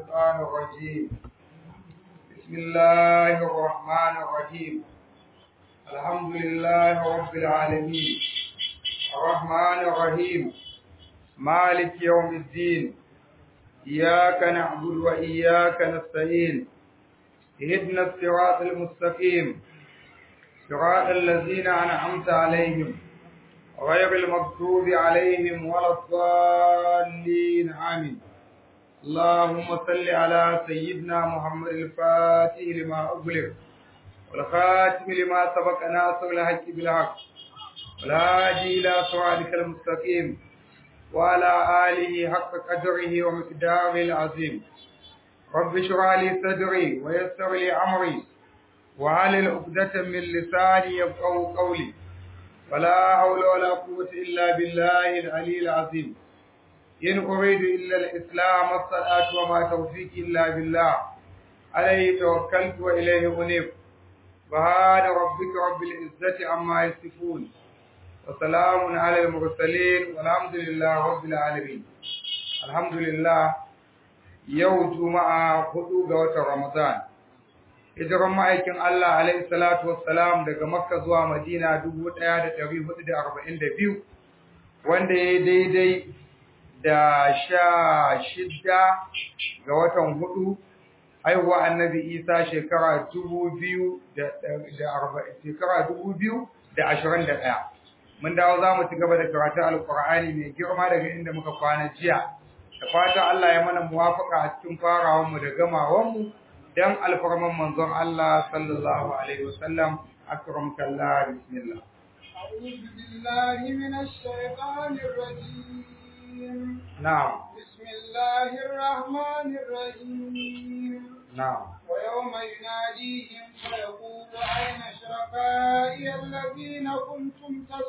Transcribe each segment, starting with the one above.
الشيطان الرجيم بسم الله الرحمن الرحيم الحمد لله رب العالمين الرحمن الرحيم مالك يوم الدين إياك نعبد وإياك نستعين اهدنا الصراط المستقيم صراط الذين أنعمت عليهم غير المغضوب عليهم ولا الضالين آمين اللهم صل على سيدنا محمد الفاتح لما أغلق والخاتم لما سبق ناصر الحق بالحق والهادي إلى صراطك المستقيم وعلى آله حق قدره ومقداره العظيم رب اشرح لي صدري ويسر لي أمري وعلى عقدة من لساني يفقهوا قولي ولا حول ولا قوة إلا بالله العلي العظيم إن أريد إلا الإسلام والصلاة وما توفيقي إلا بالله عليه توكلت وإليه أنيب سبحان ربك رب العزة عما يصفون وسلام على المرسلين والحمد لله رب العالمين الحمد لله يوم جمعة خطوة وتر رمضان hijiran ma'aikin Allah alaihi salatu wassalam daga Makka zuwa Madina 1442 wanda ya daidai da sha shidda ga watan hudu haihuwa annabi Isa shekara 2000 da shekara 2021 mun dawo za mu ci gaba da karatun alkur'ani mai girma daga inda muka kwana jiya da fata Allah ya mana muwafaka a cikin farawanmu da gamawanmu dan alfarman manzon Allah sallallahu alaihi wasallam akramka Allah bismillah أعوذ بالله من الشيطان الرجيم نعم بسم الله الرحمن الرحيم نعم ويوم يناديهم فيقول أين شركائي الذين كنتم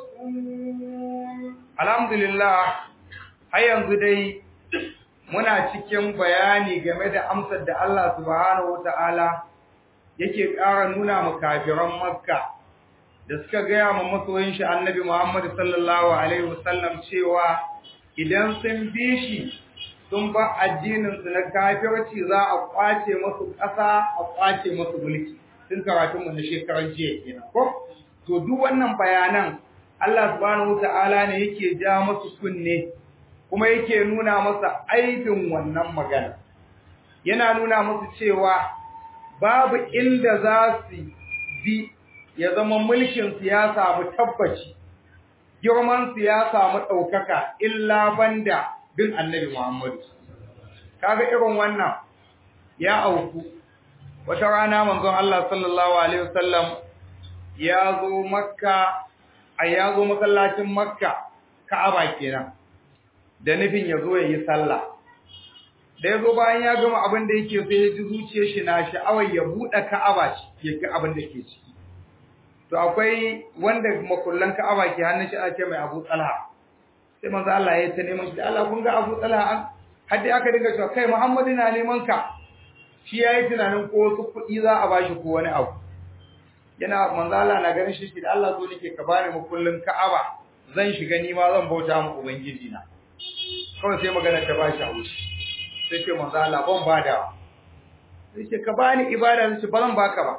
تزعمون الحمد لله har yanzu dai muna cikin bayani game da amsar da Allah subhanahu wata'ala yake ƙara nuna mu kafiran Makka da suka gaya ma masoyin shi Annabi Muhammad sallallahu alaihi wasallam cewa idan sun bi shi sun ba addinin su na kafirci za a kwace musu ƙasa a kwace musu mulki tun karatun mu na shekaran jiya kenan ko to duk wannan bayanan Allah subhanahu wata'ala ne yake ja musu kunne kuma yake nuna masa aibin wannan magana yana nuna musu cewa babu inda za su bi ya zama mulkin su ya samu tabbaci girman su ya samu ɗaukaka illa banda bin annabi Muhammadu kaga irin wannan ya auku wata rana manzon Allah sallallahu alaihi wasallam ya zo makka a ya zo masallacin makka ka'aba kenan da nufin ya zo ya yi sallah da ya zo bayan ya gama abin da yake sai ya ji zuciyar shi na sha'awar ya buɗe ka'aba ke ga abin da ke ciki to akwai wanda makullan ka'aba ke hannun shi ake mai abu talha sai manzo Allah ya ta neman shi Allah kun ga abu talha an har dai aka dinga cewa kai Muhammadu na neman ka shi yayi tunanin ko wasu kuɗi za a bashi ko wani abu yana manzo Allah na ganin shi da Allah zo nake ka bani makullin ka'aba zan shiga ni ma zan bauta mu ubangiji na kawai sai magana ta bashi a wuce sai ce manzo Allah ban bada sai ce ka bani ibada sai ba zan baka ba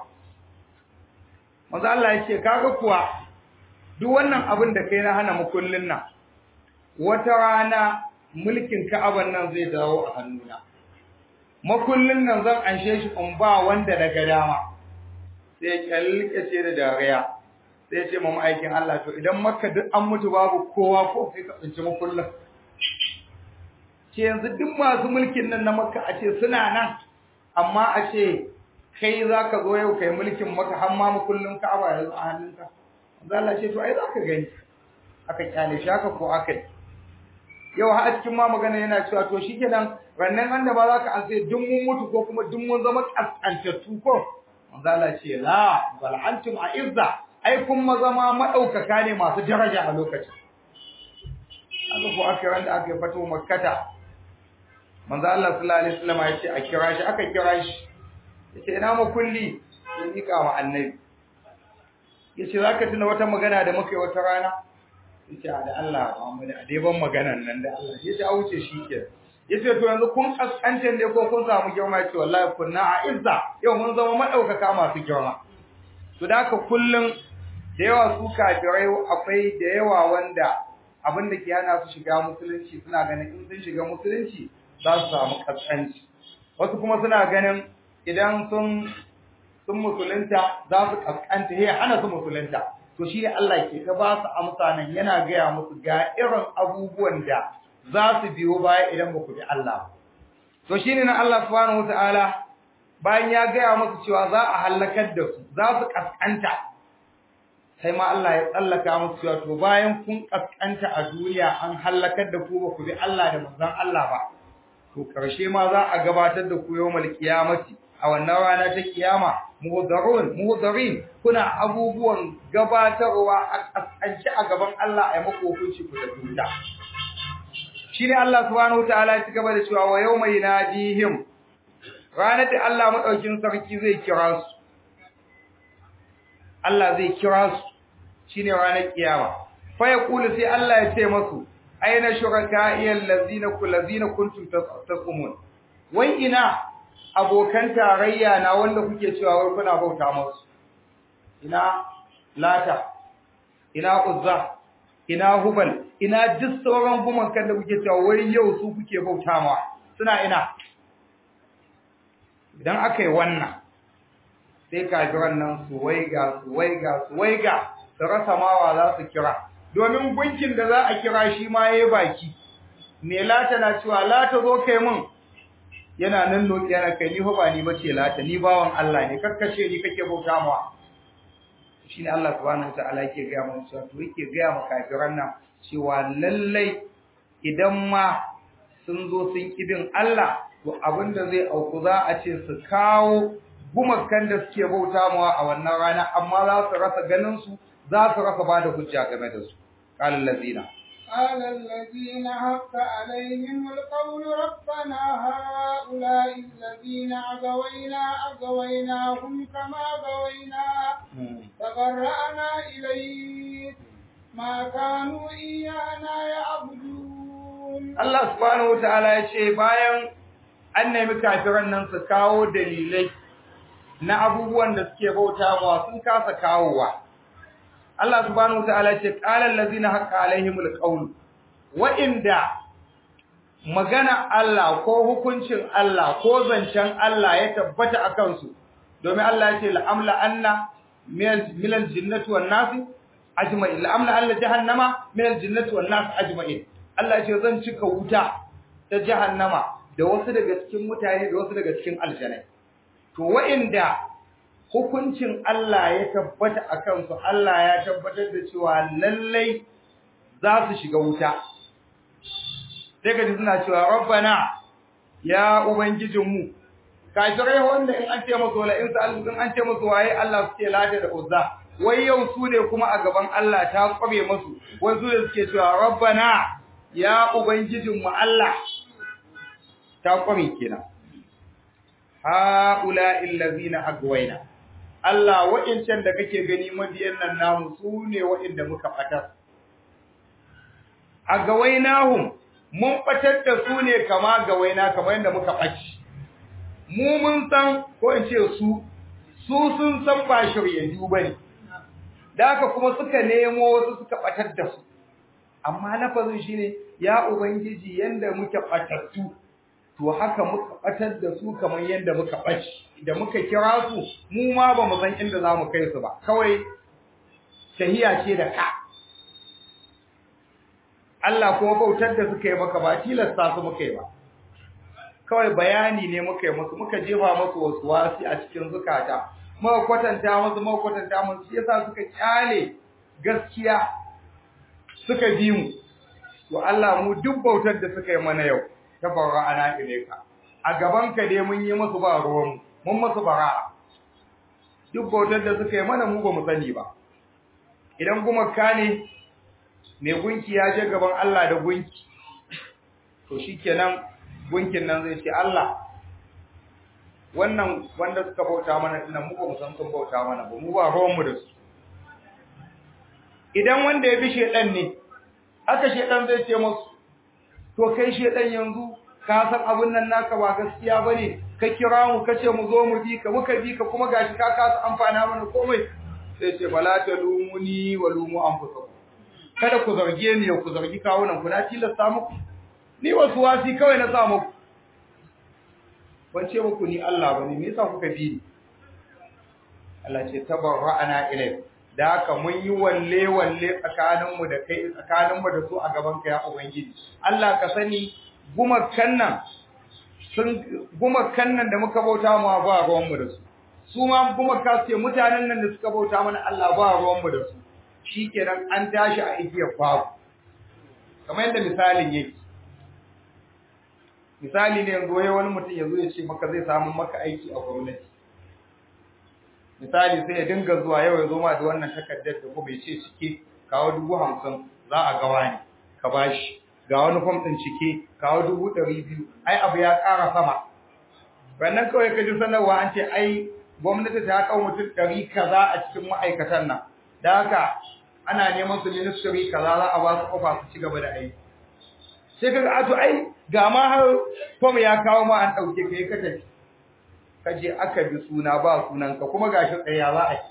manzo Allah ya ce kaga kuwa duk wannan abin da kai na hana makullin nan wata rana mulkin Ka'aban nan zai dawo a hannuna makullin nan zan anshe shi in ba wanda daga dama sai ya kyalkace da dariya sai ya ce ma aikin Allah to idan makka duk an mutu babu kowa ko kai ka tsinci makullin ce yanzu duk masu mulkin nan na makka a ce suna nan amma a ce kai za ka zo yau kai mulkin maka har ma makullin ka'aba yanzu a hannunka Allah ce to ai za ka gani aka kyale shi haka ko aka yi yau har a cikin ma magana yana cewa to shikenan rannan an da ba za ka an sai duk mun mutu ko kuma duk mun zama kaskantattu ko manzo Allah ce la bal antum a'izza ai kun zama madaukaka ne masu daraja a lokacin aka ko aka ran da aka yi fato makkata manzo Allah sallallahu alaihi wasallam ya ce a kira shi aka kira shi yace ina ma kulli in mika wa annabi yace zaka tuna wata magana da muka yi wata rana yace da Allah Muhammad a dai ban maganan nan da Allah yace a wuce shi ke yace to yanzu kun kaskanta ne ko kun samu girma yace wallahi kunna a izza yau mun zama madaukaka masu girma to da haka kullun da yawa su kafirai akwai da yawa wanda abin da ke hana su shiga musulunci suna ganin in sun shiga musulunci za su samu kaskanci wasu kuma suna ganin idan sun sun musulunta za su kaskanta ya hana su musulunta to shi ne Allah ke ta ba su amsa nan yana gaya musu ga irin abubuwan da za su biyo baya idan ba ku bi Allah to shi ne na Allah subhanahu wataala bayan ya gaya musu cewa za a halakar da su za su kaskanta sai ma Allah ya tsallaka musu cewa to bayan kun kaskanta a duniya an halakar da ku ba ku bi Allah da manzon Allah ba to karshe ma za a gabatar da ku yawmal qiyamati a wannan rana ta kiyama muhdarun muhdarin kuna abubuwan gabatarwa a kasance a gaban Allah a mako hukunci ku da duda shine Allah subhanahu wataala ya cigaba da cewa wa yawma yanadihim ranar da Allah madaukin sarki zai kira su Allah zai kira su shine ranar kiyama fa yaqulu sai Allah ya ce masu aina shuraka'i allazina kullazina kuntum tasumun wai ina abokan tarayya na wanda kuke cewa wai kuna bauta musu ina lata ina uzza ina hubal ina duk sauran gumakan da kuke cewa wai yau su kuke bauta ma suna ina idan aka yi wannan sai kafiran nan su waiga su waiga su waiga su rasa mawa za su kira domin gunkin da za a kira shi ma yayi baki me lata na cewa lata zo kai mun yana nan loki yana kai ni ba ni bace lata ni bawan Allah ne karkace ni kake bauta mawa shine Allah subhanahu wataala yake ga mu cewa to yake ga mu kafiran nan cewa lallai idan ma sun zo sun kibin Allah to abinda zai auku za a ce su kawo gumakan da suke bauta mawa a wannan rana amma za su rasa ganin su za su rasa bada hujja game da su قال الذين قال الذين حق عليهم القول ربنا هؤلاء الذين أغوينا أغويناهم كما غوينا تبرأنا إليك ما كانوا إيانا يعبدون الله سبحانه وتعالى يشي bayan an nemi kafiran nan su kawo dalilai na abubuwan da suke bauta ba sun kasa kawowa Allah subhanahu wataala ce qala allazina haqqa alaihimul qawl wa inda magana Allah ko hukuncin Allah ko zancen Allah ya tabbata akan su domin Allah ya ce la'amla anna min al-jinnati wan nas ajma'in la'amla alla jahannama min al-jinnati wan nas ajma'in Allah ya ce zan cika wuta ta jahannama da wasu daga cikin mutane da wasu daga cikin aljanai to wa'inda hukuncin Allah ya tabbata a kansu Allah ya tabbatar da cewa lallai za su shiga wuta sai ka ji suna cewa rabbana ya ubangijinmu kafirai wanda in an ce musu wala in sa'alu in an ce musu waye Allah suke lada da uzza wai yau su ne kuma a gaban Allah ta kwabe musu wai su ne suke cewa rabbana ya ubangijinmu Allah ta kwabe kenan haula illazina agwayna Allah wa'incan da kake gani mabiyan nan namu su ne wa'inda muka fatar. A gawainahum mun fatar da su ne kama gawaina kamar yadda muka faci. Mu mun san ko in ce su, su sun san ba shiryayyu ba ne. Da haka kuma suka nemo wasu suka fatar da su. Amma lafazin shi ne, ya Ubangiji yanda muke fatattu, to haka muka batar da su kamar yadda muka baci da muka kira su mu ma ba mu san inda za mu kai su ba kawai tahiya ce da ka Allah kuma bautar da suka yi maka ba tilasta su muka yi ba kawai bayani ne muka yi musu muka jefa musu wasu wasi a cikin zukata muka kwatanta musu muka kwatanta musu shi yasa suka kyale gaskiya suka bi mu to Allah mu duk bautar da suka yi mana yau tabarra ana ilaika a gaban ka dai mun yi musu ba ruwan mun musu bara duk bautar da suka yi mana mu ba mu sani ba idan kuma ka ne mai gunki ya je gaban Allah da gunki to shikenan gunkin nan zai ce Allah wannan wanda suka bauta mana dinnan mu ba mu san sun bauta mana ba mu ba ruwan mu da su idan wanda ya bi shedan ne haka shedan zai ce musu to kai shedan yanzu ka san abun nan naka ba gaskiya bane ka kira mu kace mu zo mu bi ka muka bi ka kuma gashi ka kasa amfana mana komai sai ce bala talumuni wa lumu anfusakum kada ku zarge ni ku zargi kawunan ku na tilasta muku ni wasu wasi kawai na sa muku ban ce muku ni Allah bane me yasa kuka bi ni Allah ce tabarra'ana ilai da haka mun yi walle walle tsakanin mu da kai tsakanin mu da su a gaban ka ya ubangiji Allah ka sani gumakan nan sun gumakan nan da muka bauta mu ba ruwan mu da su su ma gumaka su ce mutanen nan da suka bauta mana Allah ba ruwan mu da su shikenan an tashi a igiyar babu kamar yadda misalin yake misali ne yanzu wani mutum yanzu ya ce maka zai samu maka aiki a gwamnati misali sai ya dinga zuwa yau ya zo ma da wannan takardar da kuma ya ce cike kawo dubu hamsin za a gawa ne ka bashi ga wani fam ɗin cike kawo dubu ɗari biyu ai abu ya ƙara sama wannan kawai ka ji sanarwa an ce ai gwamnati ta kawo mutum ɗari kaza a cikin ma'aikatan nan da haka ana neman su ministry kaza za a ba su kofa su ci gaba da aiki sai kaga a to ai ga ma har fam ya kawo ma an ɗauke kai ka tafi kaje aka bi suna ba sunanka kuma gashi tsaya za a yi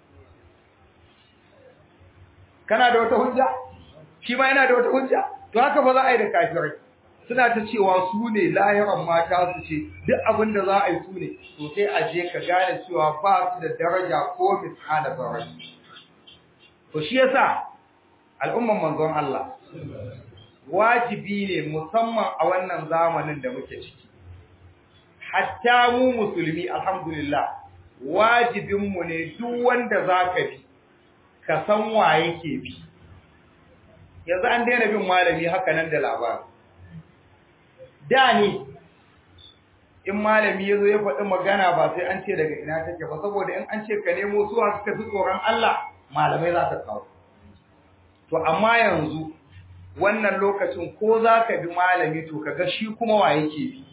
kana da wata hujja shi ma yana da wata hujja to haka ba za a yi da kafirai suna ta cewa su ne lahiran mata su ce duk abin da za a yi su ne to sai a je ka gane cewa ba su da daraja ko misala daraja to shi yasa al'umman manzon Allah wajibi ne musamman a wannan zamanin da muke ciki hatta mu musulmi alhamdulillah wajibinmu ne duk wanda zaka bi ka san wa yake bi yanzu an daina bin malami haka nan da labari da ne in malami yazo ya faɗi magana ba sai an ce daga ina take ba saboda in an ce ka nemo suwa suka fi tsoron Allah malamai za ka kawo to amma yanzu wannan lokacin ko za ka bi malami to kaga shi kuma wa yake bi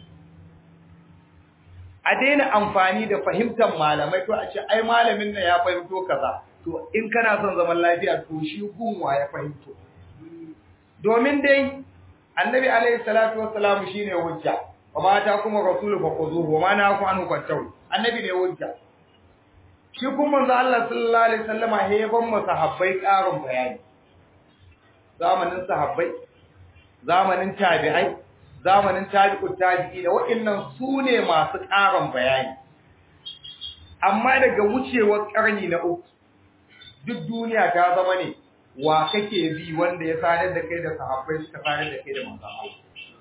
a daina amfani da fahimtar malamai to a ce ai malamin nan ya fahimto kaza to in kana son zaman lafiya to shi gunwa ya fahimto domin dai annabi alaihi salatu wassalamu shine hujja wa ma ta kuma rasulu fa khuzuhu wa ma na ku anu kwantahu annabi ne hujja shi kuma manzo Allah sallallahu alaihi wasallama he ban masahabbai karin bayani zamanin sahabbai zamanin tabi'ai zamanin tabi'ut tabi'i da waɗannan su ne masu ƙarin bayani amma daga wucewar ƙarni na uku duk duniya ta zama ne wa kake bi wanda ya sadar da kai da sahabbai suka sadar da kai da manzon Allah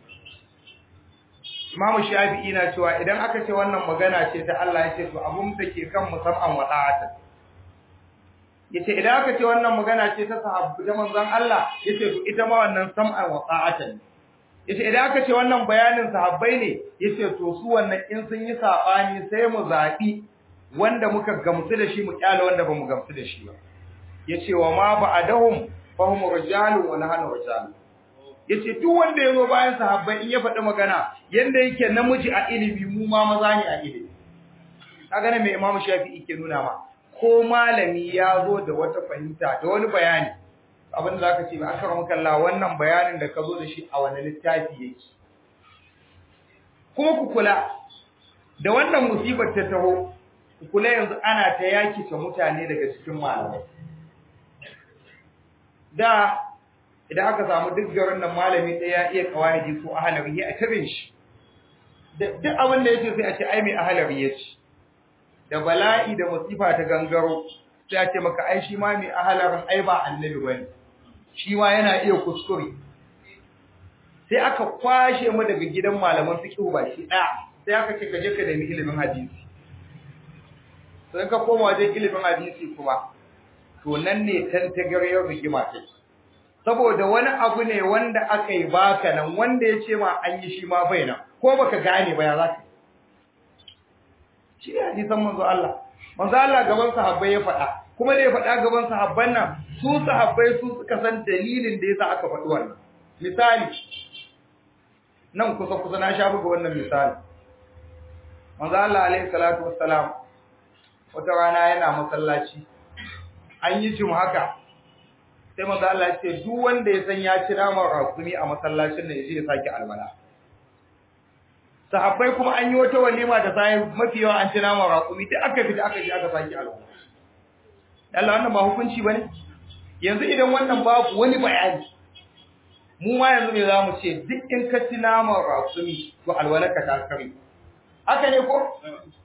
Imam Shafi'i na cewa idan aka ce wannan magana ce ta Allah ya ce to abun da ke kan musamman wa ta'ata yace idan aka ce wannan magana ce ta sahabbai da manzon Allah yace to ita ma wannan sam'an wa ta'ata ne yace idan aka ce wannan bayanin sahabbai ne yace to su wannan in sun yi sabani sai mu zabi wanda muka gamsu da shi mu kyale wanda bamu gamsu da shi ba yace wa ma ba'dahum fahum rijalun wa nahnu rijalun yace duk wanda yazo bayan sahabbai in ya faɗi magana yanda yake namiji a ilimi mu ma maza ne a ilimi kaga ne mai Imam Shafi'i ke nuna ma ko malami ya zo da wata fahimta da wani bayani abin da zaka ce ba aka maka Allah wannan bayanin da ka zo da shi a wani littafi yake kuma ku kula da wannan musibar ta taho ku kula yanzu ana ta yaki ta mutane daga cikin malamai da idan aka samu duk garin nan malami ɗaya iya kawaidi ko ahalari a tabin shi duk abin da yake sai a ce ai mai ahalari ya ce da bala'i da musifa ta gangaro sai a ce maka ai shi ma mai ahalarin ai ba annabi bane shi ma yana iya kuskure sai aka kwashe mu daga gidan malaman fiqh ba shi ɗaya sai aka ce ka je ka nemi ilimin hadisi sai ka koma wajen ilimin hadisi kuma to nan ne tantagaryar rigima take saboda wani abu ne wanda aka yi baka nan wanda ya ce ma an yi shi ma bai nan ko baka gane ba ya za ka shi ne hadisan manzo Allah manzo Allah gaban sahabbai ya faɗa kuma da ya faɗa gaban sahabban nan su sahabbai su suka san dalilin da yasa aka faɗi wannan misali nan kusa kusa na sha buga wannan misali manzo Allah alaihi salatu wassalam wata rana yana masallaci an yi jim haka sai manzo Allah ya ce duk wanda ya san ya ci naman rasumi a masallacin nan yaje ya saki alwala sahabbai kuma an yi wata walima da sai mafi yawa an ci nama raƙumi duk aka fita aka ji aka saki alwala Allah wannan ba hukunci bane yanzu idan wannan babu wani bayani mu ma yanzu me zamu ce duk in ka ci nama raƙumi to alwalaka ta kare haka ne ko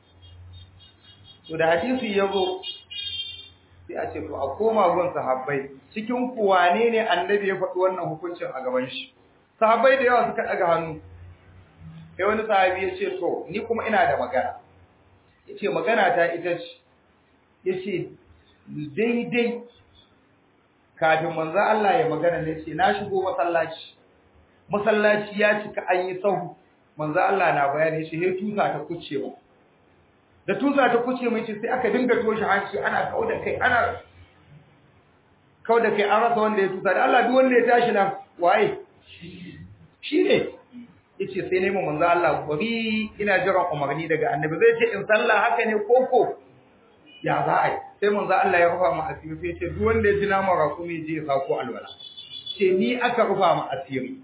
to da hadisi yazo sai a ce to a koma gun sahabbai cikin ku wane ne annabi ya faɗi wannan hukuncin a gaban shi sahabbai da yawa suka daga hannu sai wani sahabi ya ce to ni kuma ina da magana yace magana ta ita ce yace daidai kafin manzo Allah ya magana ne ce na shigo masallaci masallaci ya cika an yi sahu manzo Allah na bayani shi he tusa ta kuce mu da tusa ta kuce mu ce sai aka dinga toshe hanci ana kauda kai ana kauda kai an rasa wanda ya tusa da Allah duk wanda ya tashi nan waye shi ne yace sai ne mu manzo Allah gobi ina jiran umarni daga annabi zai ce in sallah haka ne koko ya za a yi sai manzo Allah ya rufa mu asiri sai ce duk wanda ya ji naman rakumi je ya sako alwala ce ni aka rufa mu asiri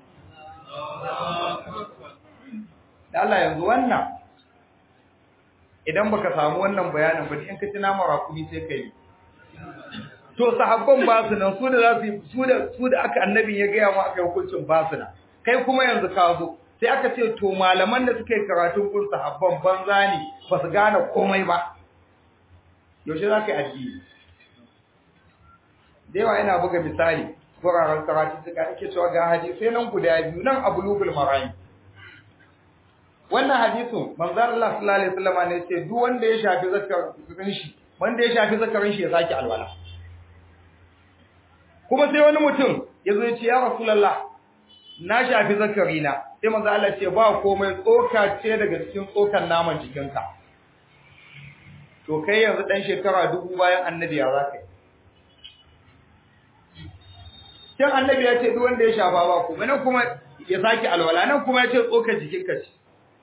da Allah yanzu wannan idan baka samu wannan bayanin ba in ka ci naman rakumi sai kai to sahabban ba su nan su da za su su da su da aka annabin ya gaya mu aka hukuncin ba su nan kai kuma yanzu ka zo sai aka ce to malaman da suka yi karatun kun sahabban banza ne ba su gane komai ba yaushe za ka yi addini da yawa yana buga misali wuraren karatu suka ake cewa ga hadisai nan guda biyu nan abu lubul marayi wannan hadisin manzan Allah sallallahu alaihi wasallam ne ce duk wanda ya shafi zakarin shi wanda ya shafi zakarin shi ya saki alwala kuma sai wani mutum ya zo ya ce ya rasulullah na shafi zakarina sai manzo Allah ce ba komai tsoka ce daga cikin tsokan naman jikinka to kai yanzu dan shekara dubu bayan annabi ya zaka yi kin annabi ya ce duk wanda ya shafa ba komai nan kuma ya saki alwala nan kuma ya ce tsokan jikinka ce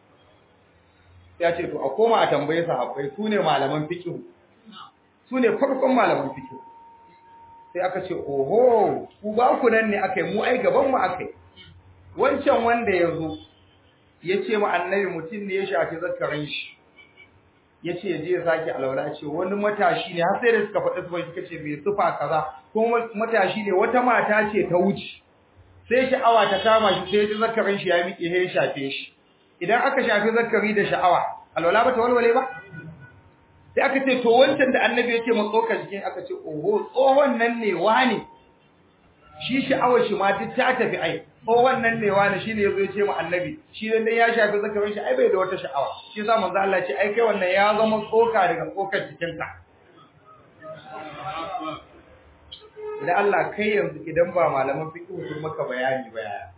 ya ce to a koma a tambaye sahabbai su ne malaman fiqh su ne farkon malaman fiqh sai aka ce oho ku ba ku nan ne akai mu ai gaban mu akai wancan wanda ya zo ya ce ma annabi mutum ne ya shafi zakarin shi ya ce ya je ya sake alwala ce wani matashi ne har sai da suka faɗi sufa suka ce mai sufa kaza ko matashi ne wata mata ce ta wuce sai sha'awa ta kama shi sai ya ji zakarin shi ya miƙe ya shafe shi idan aka shafi zakari da sha'awa alwala ba ta walwale ba sai aka ce to wancan da annabi ya ce mu tsoka jikin aka ce oho tsohon nan ne wani shi sha'awar shi ma duk ta tafi ai tsohon nan ne wani shine yazo ya ce mu annabi shi dan ya shafi zakarin shi ai bai da wata sha'awa shi yasa manzo Allah ce ai kai wannan ya zama tsoka daga tsokar jikin ka idan Allah kai yanzu idan ba malaman fiqh sun maka bayani ba yaya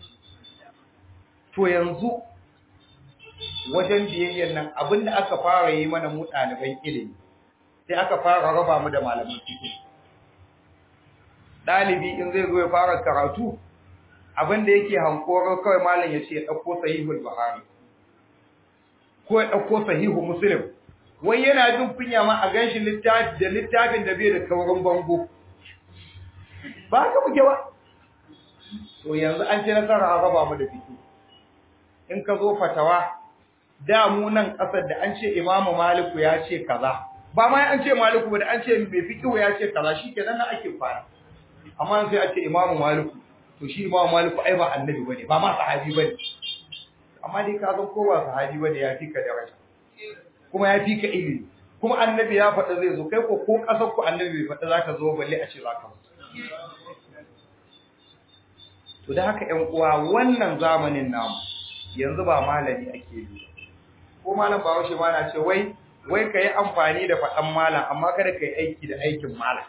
to yanzu wajen biyayyen nan abinda aka fara yi mana mu ɗaliban ilimi sai aka fara raba mu da malaman fiqh ɗalibi in zai zo ya fara karatu abinda yake hankoron kawai malam ya ce ya ɗauko sahihul buhari ko ya ɗauko sahihu muslim wai yana jin kunya ma a ganshi littafi da littafin da bai da kaurin bango ba haka muke ba to yanzu an ce nasara a raba mu da fiqh in ka zo fatawa da mu nan kasar da an ce imamu maliku ya ce kaza ba ma an ce maliku ba da an ce mai fiqhu ya ce kaza shikenan nan ake fara amma sai a ce imamu maliku to shi imamu maliku ai ba annabi bane ba ma sahabi bane amma dai ka san ko ba sahabi bane ya fi ka daraja kuma ya fi ka ilimi kuma annabi ya faɗa zai zo kai ko ko kasar ku annabi bai faɗa zaka zo balle a ce zaka to da haka ƴan uwa wannan zamanin namu yanzu ba malami ake yi ko malam ba washe ma na ce wai wai kai amfani da faɗan malam amma kada kai aiki da aikin malam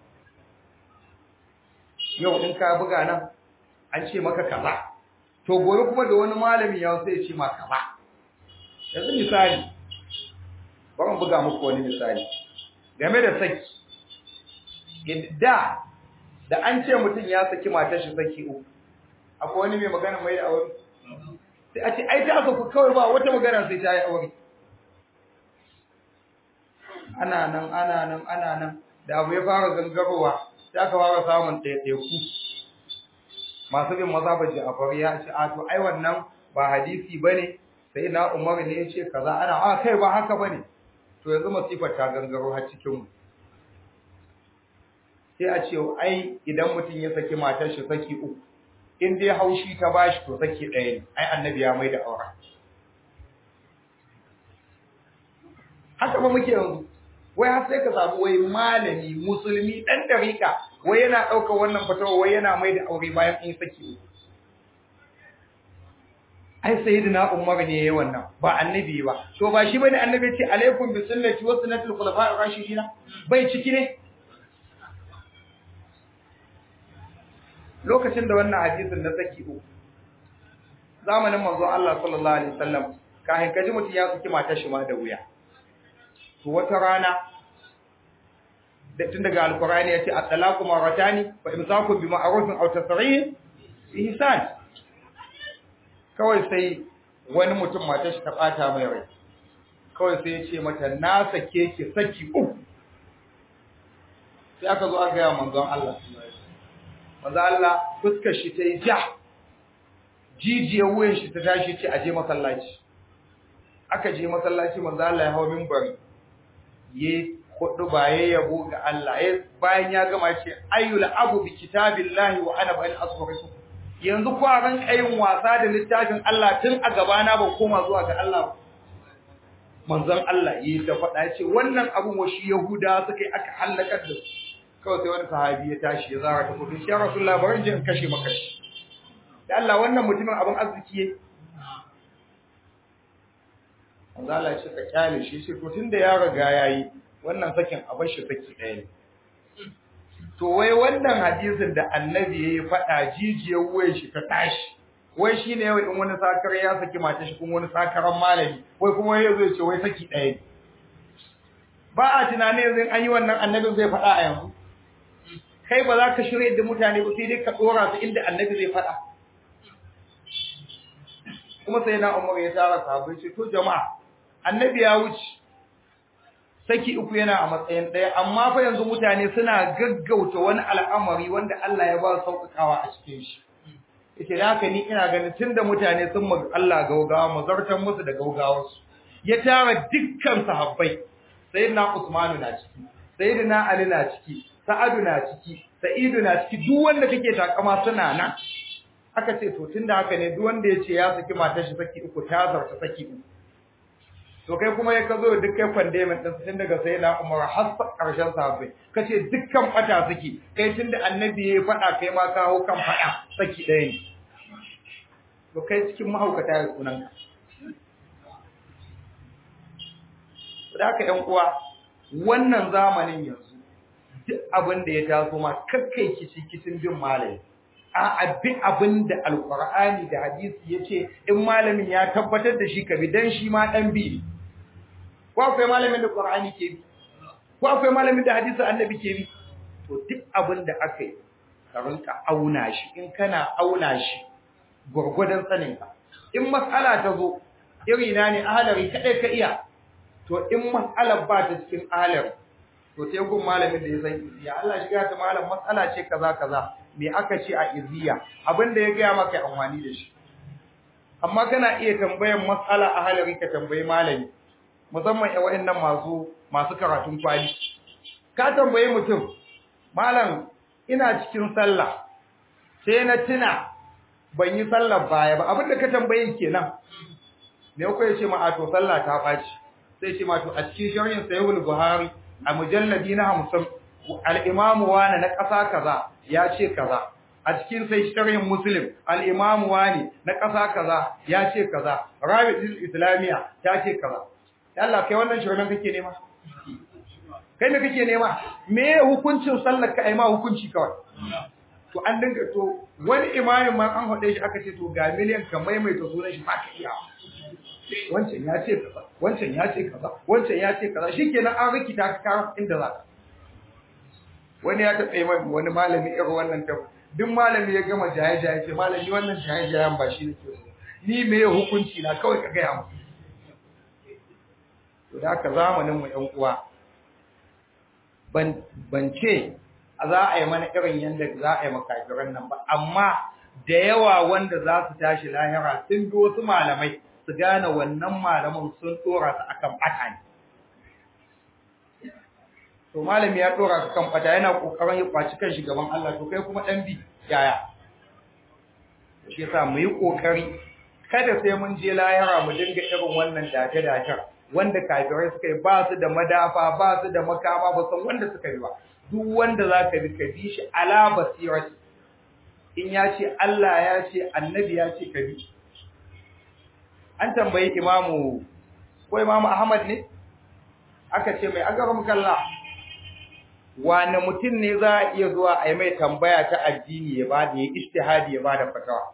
yau in ka buga nan an ce maka kaza to gobe kuma da wani malami ya sai ya ce maka kaza yanzu misali bari mu buga muku wani misali game da saki da da an ce mutum ya saki matar shi saki uku akwai wani mai magana mai da aure sai a ce ai ta ku kawai ba wata magana sai ta yi aure ana nan ana nan ana nan da abu ya fara gangarowa sai aka fara samun ɗaiɗaiku masu bin mazhabar Ja'far ya ce a to ai wannan ba hadisi bane sai na umar ne ya ce kaza ana a kai ba haka bane to yanzu masifar ta gangaro har cikin mu sai a ce ai idan mutum ya saki matar shi saki uku in dai haushi ta bashi to saki ɗaya ne ai annabi ya mai da aure haka ba muke yanzu wai har sai ka samu wai malami musulmi dan dariƙa wai yana ɗaukar wannan fatawa wai yana mai da aure bayan in saki ai sayyidina umar ne yayi wannan ba annabi ba to ba shi bane annabi ce alaikum bi sunnati wa sunnatul khulafa'ir rashidina bai ciki ne lokacin da wannan hadisin na saki uku zamanin manzon Allah sallallahu alaihi wasallam kafin kaji mutum ya saki matar shi ma da wuya to wata rana da tun daga alkurani ya ce at-talaqu maratani fa imsaku bi ma'rufin aw tasrih bi ihsan kawai sai wani mutum matar shi ta bata mai rai kawai sai ya ce mata na sake ki saki uku sai aka zo aka ga manzon Allah manzon Allah fuskar shi ta yi ja jijiyar wuyan shi ta tashi ce aje masallaci aka je masallaci manzon Allah ya hawo minbari ye hudu ba ya yabo ga Allah ya bayan ya gama ce ayyul abu bi kitabillahi wa ana bani asfarisu yanzu ko a ran kayin wasa da littafin Allah tun a gabana ba koma zuwa ga Allah manzon Allah yi ta faɗa ce wannan abun wa shi Yahuda suka yi aka halakar da su kawai sai wani sahabi ya tashi ya zara ta kudu shi ya Rasulullah bari je in kashe maka shi da Allah wannan mutumin abin arziki yake manzo Allah ya ce ka kyale shi sai to tunda ya riga yayi wannan sakin a bar shi saki ɗaya ne to wai wannan hadisin da annabi yayi faɗa jijiyar wuyan shi ta tashi wai shine yau in wani sakar ya saki mata shi kuma wani sakaran malami wai kuma yazo ya ce wai saki ɗaya ne ba a tunanin yanzu an yi wannan annabin zai faɗa a yanzu kai ba za ka shirya da mutane ba sai dai ka ɗora su inda annabi zai faɗa kuma sai na umar ya tara sahabbai ce to jama'a annabi ya wuce saki uku yana a matsayin ɗaya amma fa yanzu mutane suna gaggauta wani al'amari wanda Allah ya ba su sauƙaƙawa a cikin shi yace da haka ni ina ganin tunda mutane sun mag Allah gaugawa mu zartan musu da gaugawarsu ya tara dukkan sahabbai sayyidina Usman na ciki sayyidina Ali na ciki Sa'adu na ciki Sa'idu na ciki duk wanda kake takama suna nan aka ce to tunda haka ne duk wanda ya ce ya saki matar shi saki uku ta zarta saki uku to kai kuma ya kazo duk kai condemn din tun daga sai na Umar har karshen sahabbai kace dukkan fata saki kai tunda annabi ya faɗa kai ma ka hau kan faɗa saki ɗaya ne to kai cikin mahaukata ya sunan ka da haka ƴan uwa wannan zamanin yanzu duk abin da ya taso ma kakkai kici kicin bin malami a abin abin da alqur'ani da hadisi yace in malamin ya tabbatar da shi ka bi dan shi ma dan bi ko akwai malamin da qur'ani ke bi ko akwai malamin da hadisi annabi ke bi to duk abin da aka yi ka rinka auna shi in kana auna shi gurgudan sanin ka in mas'ala ta zo iri na ne ahalari kadai ka iya to in mas'alar ba ta cikin ahalari to sai gun malamin da ya san iziya Allah shiga ta malam matsala ce kaza kaza me aka ce a iziya abinda ya gaya maka amfani da shi amma kana iya tambayan matsala a halari ka tambayi malami musamman ya wayannan masu masu karatun kwali ka tambayi mutum malam ina cikin sallah sai na tuna ban yi sallar baya ba abinda ka tambayi kenan me ko ya ce ma a to sallah ta baci sai ce ma to a cikin sharhin sahihul buhari a mujalladi na hamsin al'imamu wane na ƙasa kaza ya ce kaza a cikin sai shirin muslim al'imamu wane na ƙasa kaza ya ce kaza rabitul islamiyya ta ce kaza yalla kai wannan shirin kake nema kai me kake nema me hukuncin sallar ka ai ma hukunci kawai to an dinga to wani imamin ma an hade shi aka ce to ga miliyan ka maimaita sunan shi ba ka iya wancan ya ce kaza wancan ya ce kaza wancan ya ce kaza shikenan an rikita ka kawo inda za ka wani ya taɓa mai wani malami irin wannan ta duk malami ya gama jaye-jaye ce malami wannan jaye-jayen ba shi nake so ni me ya hukunci na kawai ka gaya mu to da haka zamanin mu ƴan uwa ban ban ce za a yi mana irin yanda za a yi makafiran nan ba amma da yawa wanda za su tashi lahira sun bi wasu malamai su gane wannan malamin sun dora su akan bata ne to malami ya dora ka kan bata yana kokarin ya kwaci kan gaban Allah to kai kuma dan bi yaya shi yasa mu yi kokari kada sai mun je layara mu dinga irin wannan dace dace wanda kafirai suka yi ba su da madafa ba su da makama ba san wanda suka yi ba duk wanda zaka bi ka bi shi ala basirati in ya ce Allah ya ce annabi ya ce ka bi an tambayi imamu ko imamu Ahmad ne aka ce mai agaram kalla wani mutum ne za a iya zuwa a yi mai tambaya ta addini ya ba da ya istihadi ya ba da fatawa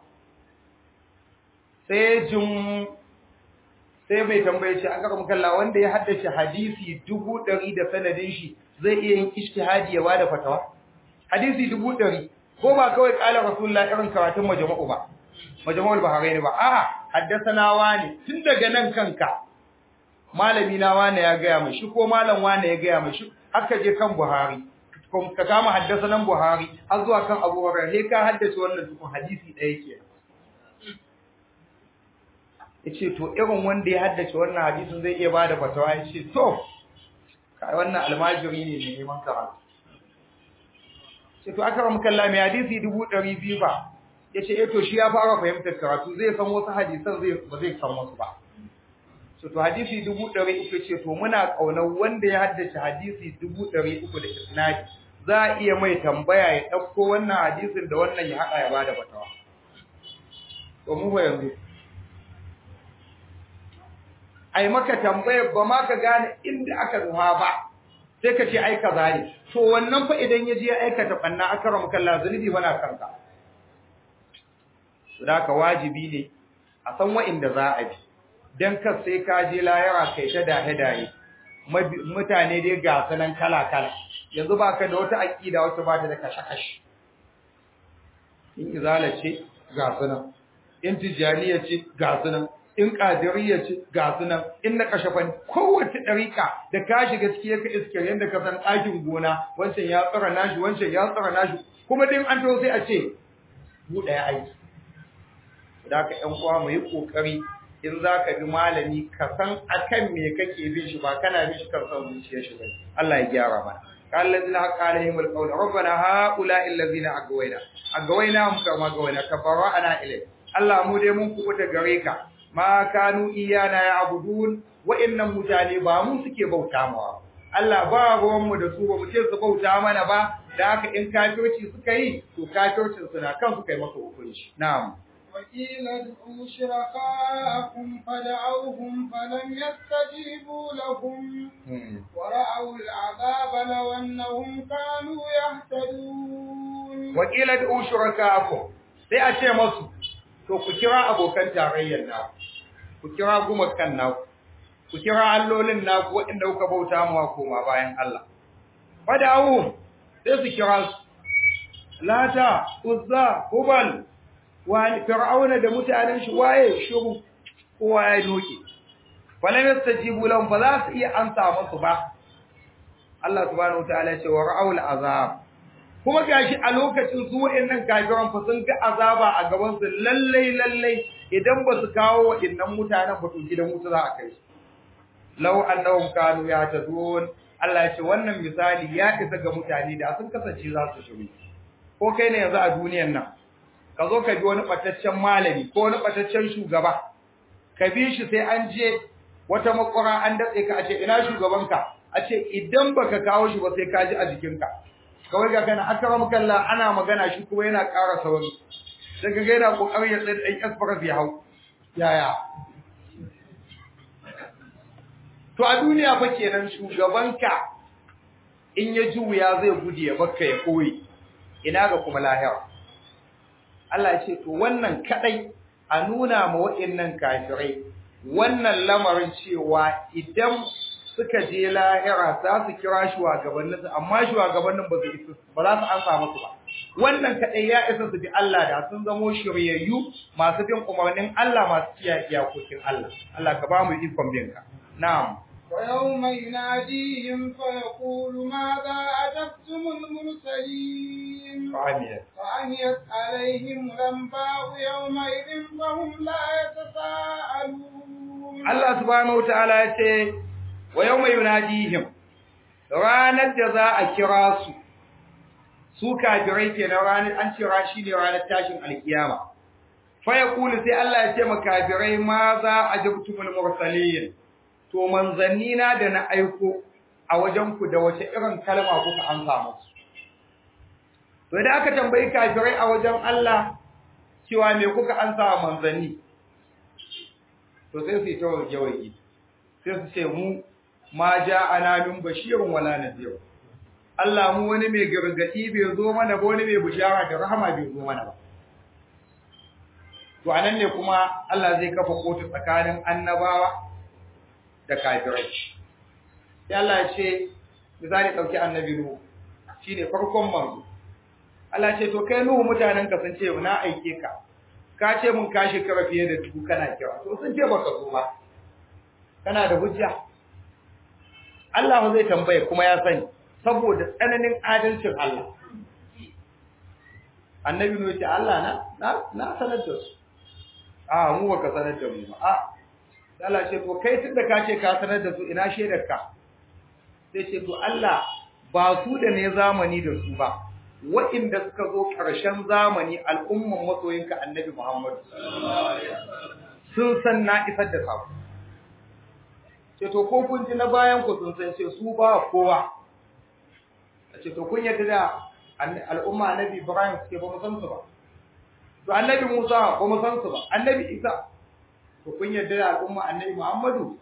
sai jin sai mai tambaye shi agaram kalla wanda ya haddace hadisi dubu ɗari da sanadin shi zai iya yin istihadi ya ba da fatawa hadisi dubu ɗari ko ba kawai kala rasulullah irin karatun majmu'u ba majmu'ul bahrain ba a'a haddathana wani tun daga nan kanka malami na wani ya gaya mai shi ko malam wani ya gaya mai shi haka je kan buhari ka kama haddasanan buhari har zuwa kan abu hurairah sai ka haddace wannan tukun hadisi ɗaya ke yace to irin wanda ya haddace wannan hadisin zai iya bada fatawa yace to kai wannan almajiri ne ne neman karatu sai to aka ramu kalla mai hadisi 200 ba yace eh to shi ya fara fahimtar karatu zai san wasu hadisan zai ba zai san wasu ba so to hadisi 300 ce to muna kaunar wanda ya haddace hadisi 300 da isnadi za a iya mai tambaya ya dauko wannan hadisin da wannan ya hada ya bada fatawa to mu yanzu ai maka tambayar ba ma ka gane inda aka duha ba sai ka ce ai kaza ne to wannan fa idan ya je ya aikata banna akram kallah zunubi bana kanka ka wajibi ne a san wa'inda za a bi dan kar sai ka je layara kai ta dahe dahe mutane dai ga sanan kala kala yanzu baka da wata aqida wacce ba ta da kashe-kashe in izala ce ga sunan in tijaniya ce ga sunan in qadiriyya ce ga sunan in na kashafan kowace dariƙa da ka shiga cikin ka iske yanda ka san ɗakin gona wancan ya tsara nashi wancan ya tsara nashi kuma din an to sai a ce mu ɗaya aiki da ka ƴan uwa mu yi kokari in za ka bi malami ka san akan me kake bin shi ba kana bin shi kan san zuciyar shi ba Allah ya gyara mana قال الذين حق عليهم القول ربنا هؤلاء الذين أغوينا أغويناهم كما أغوينا كبرأنا إليه Allah mu dai mun kubuta gare ka ma kanu iyana ya abudun wa'annan mutane ba mu suke bauta mawa Allah ba ruwan mu da su ba mu ce su bauta mana ba da haka in kafirci suka yi to kafircin suna kan su kai maka hukunci na'am وقيل ادعوا شركاءكم فدعوهم فلم يستجيبوا لهم ورأوا العذاب لو أنهم كانوا يهتدون وقيل ادعوا شركاءكم sai a ce masu to ku kira abokan tarayyar naku ku kira gumakan naku ku kira allolin naku waɗanda kuka bauta mawa koma bayan Allah fada'uhum sai su kira su lata uzza hubal wa fir'auna da mutanen shi waye shiru kowa ya doke falam yastajibu lahum fa za su iya ansa musu ba Allah subhanahu wataala ya ce wa ra'ul azab kuma gashi a lokacin su wayannan kafiran fa sun ga azaba a gaban su lalle lalle idan ba su kawo wayannan mutanen ba to gidan wuta za a kai su law annahum kanu yahtadun Allah ya ce wannan misali ya isa ga mutane da sun kasance za su shiru ko kai ne yanzu a duniyar nan ka zo ka bi wani bataccen malami ko wani bataccen shugaba ka bi shi sai an je wata makwara an datse ka a ce ina shugabanka a ce idan baka kawo shi ba sai ka ji a jikinka kawai ga kana akram kallah ana magana shi kuma yana ƙara sauri daga ga yana kokarin ya tsaye ɗan asfara ya hau yaya to a duniya fa kenan shugabanka in ya ji wuya zai gudu ya bakka ya koyi ina ga kuma lahira Allah ya ce to wannan kadai a nuna ma waɗannan kafirai wannan lamarin cewa idan suka je lahira za su kira shugabannin su amma shugabannin ba su isa ba za su ansa musu ba wannan kadai ya isa su bi Allah da sun zamo shiryayyu masu bin umarnin Allah masu kiyaye iyakokin Allah Allah ka ba mu ikon bin ka na'am ويوم يناديهم فيقول ماذا أجبتم المرسلين فعميت فعميت عليهم الأنباء يومئذ فهم لا يتساءلون Allah subhanahu wataala ya ce wa yawma yunadihim ranar da za a kira su su kafirai kenan ranar an cira shi ne ranar tashin alkiyama fa yaqulu sai Allah ya ce makafirai ma za ajabtumul mursalin to manzanni na da na aiko a wajen ku da wace irin kalma kuka amsa musu to idan aka tambayi kafirai a wajen Allah cewa me kuka amsa wa manzanni to sai su yi ta waje sai su ce mu ma ja'ana min bashirun wala nadhir Allah mu wani mai gargadi bai zo mana ba wani mai bishara da rahama bai zo mana ba to anan ne kuma Allah zai kafa kotu tsakanin annabawa da kafirai sai Allah ya ce misali dauki annabi Nuhu shine farkon manzo Allah ya ce to kai Nuhu mutanen ka sun ce na aike ka ka ce mun ka shekara fiye da dubu kana kira to sun ce baka zo ba kana da hujja Allah zai tambaye kuma ya sani saboda tsananin adalcin Allah annabi ne ce Allah na na sanar da su a mu baka sanar da mu ba a Allah ce to kai tunda ka ce ka sanar da su ina shedar ka sai ce to Allah ba su da ne zamani da su ba waɗanda suka zo ƙarshen zamani al'umman masoyinka annabi Muhammad sun san na isar da sako ce to ko kun ji na bayan ku sun san ce su ba kowa ce to kun yadda da al'umma annabi Ibrahim suke ba mu san su ba to annabi Musa ba mu san su ba annabi Isa to kun yadda da al'umma annabi Muhammadu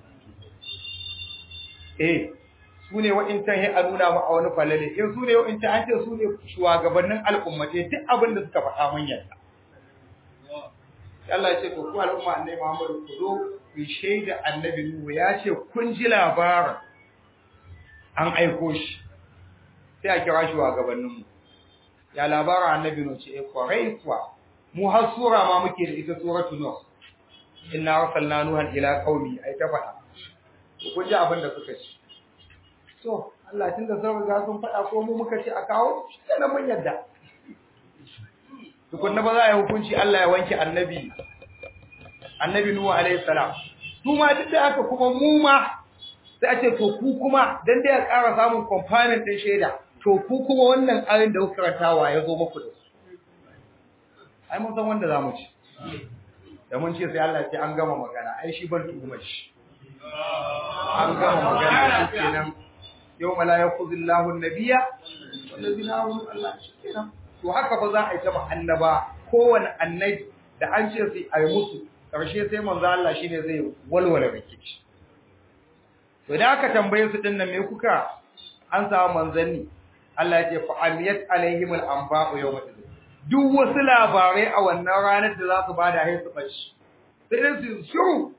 eh su ne wa'incan ya nuna mu a wani falale in su ne wa'incan an ce su ne shugabannin al'ummate duk abin da suka faɗa mun yadda Allah ya ce to ku al'umma annabi Muhammadu ku zo ku shaida annabi Nuhu ya ce kun ji labarin an aiko shi sai a kira shi wa gabaninmu ya labarin annabi Nuhu ce eh kwarai kuwa mu har sura ma muke da ita suratul nuh inna arsalna nuhan ila qaumi ai ta faɗa kun ji abin da suka ci to Allah tunda sun riga sun faɗa ko mu muka ce a kawo sai mun yadda tukunna ba za a yi hukunci Allah ya wanke annabi annabi Nuhu alaihi salam su ma duk da haka kuma mu ma sai a ce to ku kuma dan dai a ƙara samun component din shaida to ku kuma wannan ayin da kuka karantawa ya zo muku da su ai mun san wanda zamu ci da mun ce sai Allah ya ce an gama magana ai shi ban tuhumar shi an gama magana shi kenan yau la yakhuzillahu an-nabiyya wallazina amanu Allah shi kenan to haka fa za a yi ta annaba kowane annabi da an ce sai a yi musu ƙarshe sai manzo Allah shine zai walwala rikici to da aka tambaye su dinnan me kuka an samu manzanni Allah ya ce fa amiyat alaihim al-anba'u yawma idin duk wasu labarai a wannan ranar da za su bada hai su bashi sai dai su shiru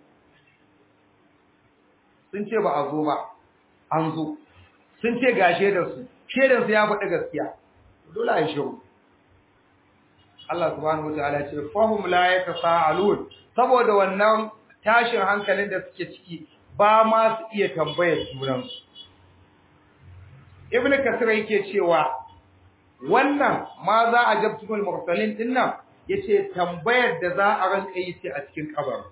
sun ce ba a zo ba an zo sun ce gashe da su shedan su ya faɗi gaskiya dole a yi shiru Allah subhanahu wataala ya ce fahum la yatasaalun saboda wannan tashin hankalin da suke ciki ba ma su iya tambayar junansu ibn kasir yake cewa wannan ma za a jabtumul mursalin dinnan yace tambayar da za a ranka yi ce a cikin kabar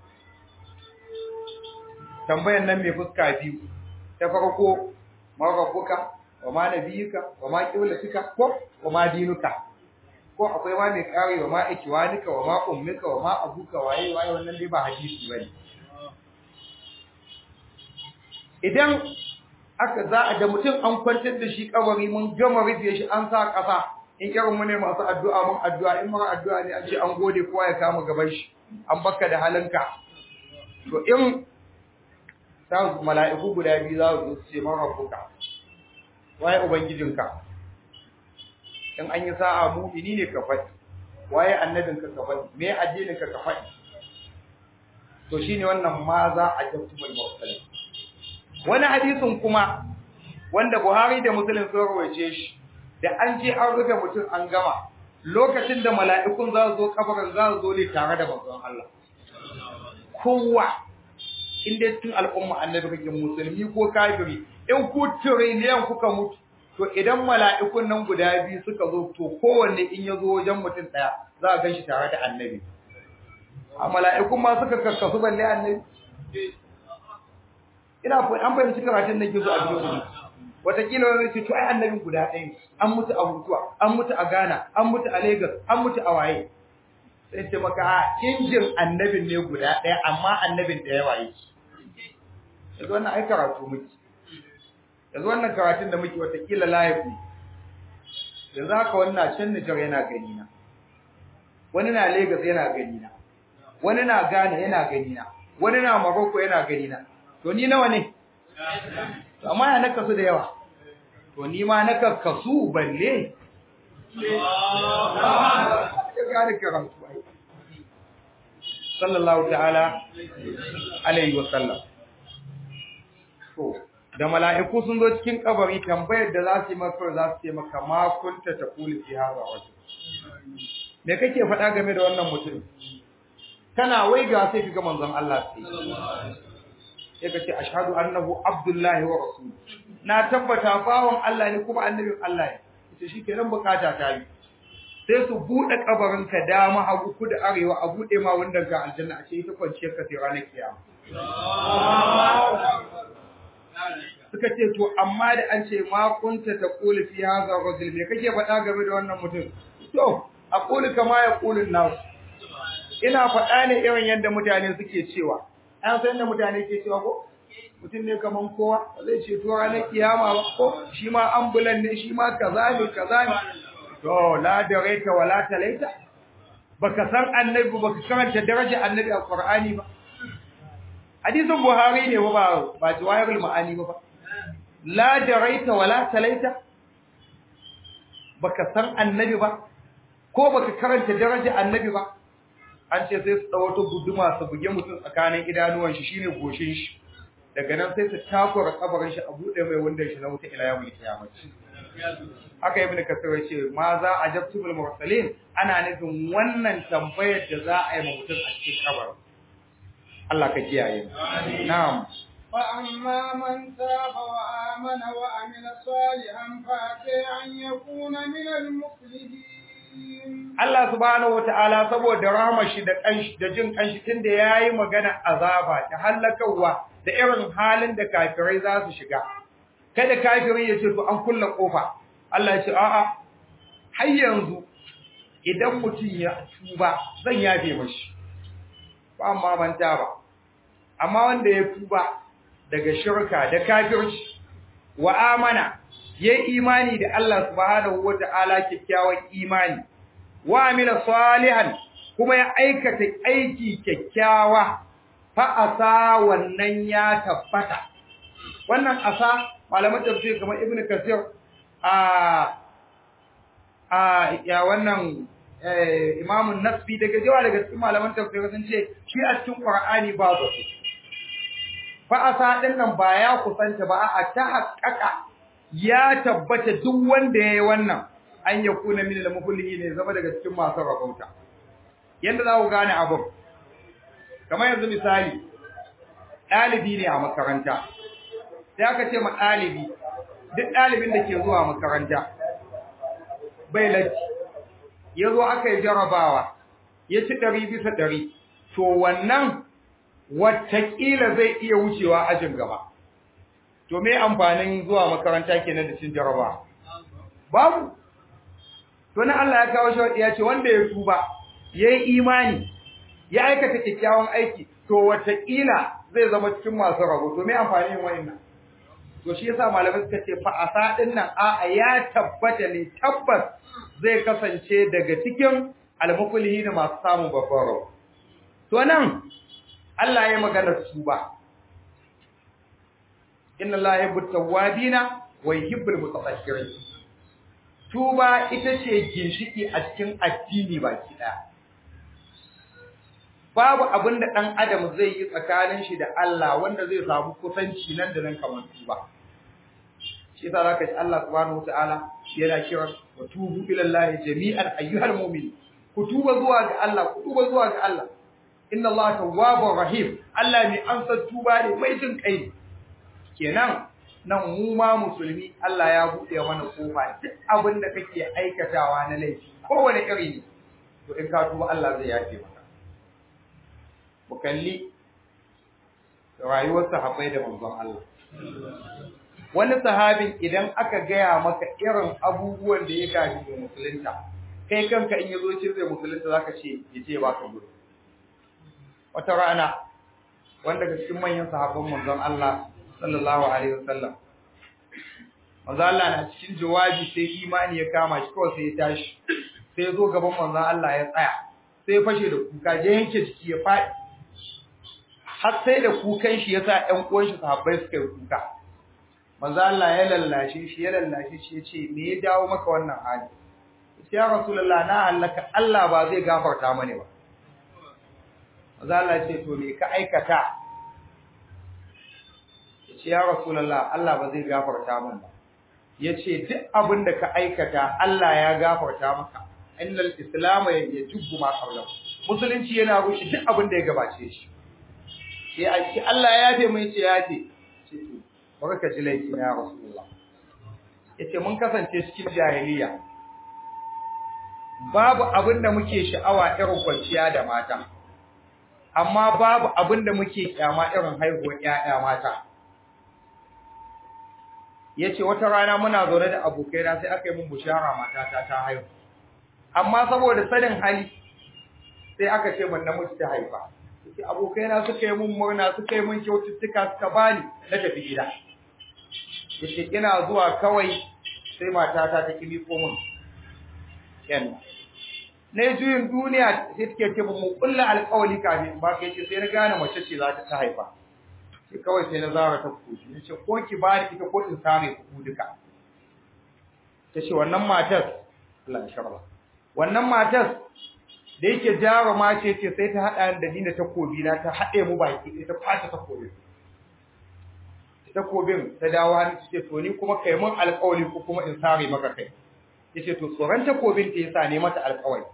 tambayar nan mai fuska biyu ta farko ma rabbuka wa ma nabiyuka wa ma qiblatuka ko wa ma dinuka ko akwai ma mai kare wa ma ikiwanika wa ma ummika wa ma abuka waye waye wannan dai ba hadisi bane idan aka za a da mutum an kwantar da shi kabari mun gama rufe shi an sa ƙasa in irin mu ne masu addu'a mun addu'a in mara addu'a ne an ce an gode kowa ya kama gaban shi an baka da halinka to in sa mala'iku guda biyu za su ce man rabbuka waye ubangijinka in an yi sa'a mu'mini ne ka faɗi waye annabinka ka faɗi me addininka ka faɗi to shine wannan ma za a jabtumul mursalin wani hadisin kuma wanda Buhari da Muslim sun rawaice shi da an je an rufe mutum an gama lokacin da mala'ikun za su zo kabarin za su zo ne tare da manzon Allah kowa inda cikin al'umma annabi kake musulmi ko kafiri in ku tiriliyan kuka mutu to idan mala'ikun nan guda biyu suka zo to kowanne in ya zo wajen mutum daya za a gan shi tare da annabi a mala'ikun ma suka kakkasu balle annabi ina an fahimci karatun da ke so a biyu watakila wani ce to ai annabin guda ɗaya an mutu a mutuwa an mutu a Ghana an mutu a Lagos an mutu a waye sai ce maka a injin annabin ne guda ɗaya amma annabin da yawa yake yanzu wannan ai karatu muke yanzu wannan karatun da muke watakila live ne yanzu haka wannan can Nijar yana gani na wani na Lagos yana gani na wani na Ghana yana gani na wani na Morocco yana gani na to ni nawa ne amma ya naka su da yawa to ni ma naka kasu balle ya gane karatu ai sallallahu ta'ala alaihi wa sallam to da mala'iku sun zo cikin kabari tambayar da za su yi maka za su ce maka ma kunta taqulu fi hadha wajh me kake faɗa game da wannan mutum kana waiga sai kaga manzon Allah sai sai ka ce ashhadu annahu abdullahi wa rasul na tabbata bawon Allah ne kuma annabin Allah ne ita shikenan bukata ta yi sai su bude kabarin ka dama hagu kudu arewa a bude ma wanda ga aljanna a ce ita kwanciyar ka sai ranar kiyama suka ce to amma da an ce ma kunta taqulu fi hadha rajul me kake faɗa game da wannan mutum to aqulu kama yaqulu nas ina faɗa ne irin yadda mutane suke cewa an san da mutane ke cewa ko mutum ne kaman kowa zai ce to ranar kiyama ba ko shi ma ambulan ne shi ma kaza ne kaza ne to la daraita wala talaita baka san annabi baka karanta daraja annabi a qur'ani ba hadisin buhari ne ba ba jawahirul ma'ani ba la daraita wala talaita baka san annabi ba ko baka karanta daraja annabi ba an ce sai su ɗau wata guduma su buge mutum tsakanin idanuwan shi shine goshin shi daga nan sai su takura kabarin shi a buɗe mai wanda shi na wuta ila yawmul qiyamah haka ibn kasir ya ce ma za a jabtul mursalin ana nufin wannan tambayar da za a yi ma mutum a cikin kabarin Allah ka kiyaye na'am فأما من تاب وآمن وعمل صالحا فعسى أن يكون من المفلحين Allah subhanahu wataala saboda rahmar shi da kanshi da jin kanshi tunda yayi magana azaba ta halakawa da irin halin da kafirai za su shiga kada kafiri ya ce to an kulla kofa Allah ya ce a'a har yanzu idan mutum ya tuba zan yafe mashi ba amma manta ba amma wanda ya tuba daga shirka da kafirci wa amana yayi imani da Allah subhanahu wataala kikkiawan imani wa amila salihan kuma ya aikata aiki kyakkyawa fa asa wannan ya tabbata wannan asa malaman tafsir kamar ibn kasir a a ya wannan imam nasbi daga jawa daga cikin malaman tafsir sun ce shi a cikin qur'ani babu su fa asa din nan ba ya kusanta ba a ta haƙƙaƙa ya tabbata duk wanda yayi wannan an ya kuna min al-muflihi ne zama daga cikin masu rabauta yanda za ku gane abin kamar yanzu misali ɗalibi ne a makaranta sai aka ce ma ɗalibi duk ɗalibin da ke zuwa makaranta bai latti ya zo aka yi jarabawa ya ci ɗari bisa ɗari to wannan watakila zai iya wucewa ajin gaba to me amfanin zuwa makaranta kenan da cin jarabawa babu to na Allah ya kawo shawadi ya ce wanda ya tuba yayi imani ya aikata kyakkyawan aiki to watakila zai zama cikin masu rabo to me amfani yin wannan to shi yasa malamai suka ce fa asa din nan a ya tabbata ne tabbas zai kasance daga cikin almuflihi da masu samun babbar rabo to nan Allah ya magana tuba inna Allah yuhibbut tawwabina wa yuhibbul mutatahhirin tuba ita ce ginshiki a cikin addini baki daya babu abin da dan adam zai yi tsakanin shi da Allah wanda zai samu kusanci nan da nan kamar tuba shi yasa zaka ji Allah subhanahu wataala yana kira wa tubu ila Allah jami'an ayyuhal mu'min ku tuba zuwa ga Allah ku tuba zuwa ga Allah inna Allah tawwabur rahim Allah ne an san tuba ne mai jin kai kenan nan mu ma musulmi Allah ya buɗe mana kofa duk abin da kake aikatawa na laifi kowane iri ne to in ka tuba Allah zai yafe maka mu kalli rayuwar sahabbai da manzon Allah wani sahabin idan aka gaya maka irin abubuwan da ya gaji da musulunta kai kanka in yazo ce zai musulunta zaka ce yace ba ka gudu wata rana wanda ga cikin manyan sahabban manzon Allah sallallahu alaihi wasallam manzon Allah na cikin jawabi sai imani ya kama shi kawai sai ya tashi sai ya zo gaban manzon Allah ya tsaya sai ya fashe da kuka je yanke jiki ya faɗi har sai da kukan shi yasa ƴan uwan shi sahabbai suka yi kuka manzo Allah ya lallashe shi ya lallashe shi yace me ya dawo maka wannan hali yace ya rasulullah na halaka Allah ba zai gafarta mani ba manzo Allah ya ce to me ka aikata yace ya rasulullah Allah ba zai gafarta min ba yace duk abin da ka aikata Allah ya gafarta maka innal islam yajibu ma qablahu musulunci yana rushe duk abin da ya gabace shi sai a ce Allah ya yafe mai ce ya yafe ce to baka ka ji laifi na rasulullah yace mun kasance cikin jahiliya babu abin da muke sha'awa irin kwanciya da mata amma babu abin da muke kyama irin haihuwar ƴaƴa mata yace wata rana muna zaune da abokaina sai aka yi mun bushara matata ta haihu amma saboda sanin hali sai aka ce mun namiji ta haifa yace abokaina suka yi mun murna suka yi mun kyaututtuka suka bani na tafi gida yace ina zuwa kawai sai matata ta kimi ko mun yan ne juyin duniya sai take ce mu kullu alƙawli kafin ba kai ce sai na gane mace ce za ta haifa sai kawai sai na zara ta kuji nace ko ki bani ita ko in same ku duka tace wannan matar Allah ya sharba wannan matar da yake jaruma ce ce sai ta hada da ni da takobi na ta hade mu baki ita kwata takobi takobin ta dawo hannu ce to ni kuma kai mun alƙawari ko kuma in sare maka kai yace to tsoron takobin ta yasa ne mata alƙawari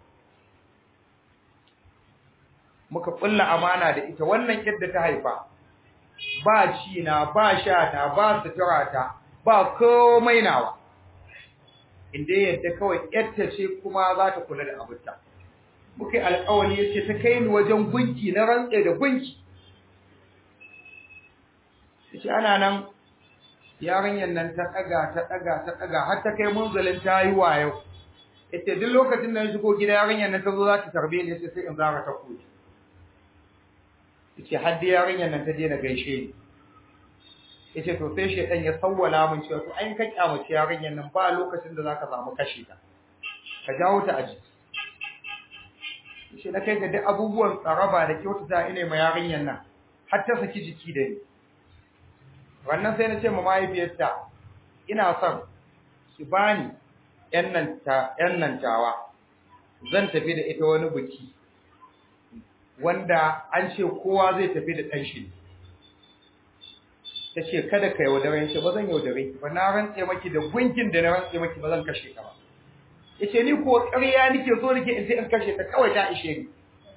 muka kulla amana da ita wannan yadda ta haifa ba ci na ba sha ta ba sutura ta ba komai nawa inda yadda kawai yadda ce kuma za ta kula da abinta muka yi alƙawari yace ta kai ni wajen gunki na rantse da gunki yace ana nan yarinyar nan ta daga ta daga ta daga har ta kai munzalin ta yi wayo yace duk lokacin da na shigo gida yarinyar nan ta zo za ta tarbe ni yace sai in zara ta koyi yace har da yarinyar nan ta je na gaishe ni yace to sai shedan ya sawwala min cewa to ai ka kyamace yarinyar nan ba lokacin da zaka samu kashe ta ka jawo ta aji yace na kai ga duk abubuwan tsaraba da kyautata ine ma yarinyar nan har ta saki jiki da ni wannan sai na ce ma mahaifiyarta ina son ki bani yan nan ta yan nan tawa zan tafi da ita wani biki wanda an ce kowa zai tafi da ɗan shi ta ce kada ka yaudare shi ba zan yaudare ki ba na rantse maki da gunkin da na rantse maki ba zan kashe ka ba yace ni ko ƙarya nake so nake in sai in kashe ta kawai ta ishe ni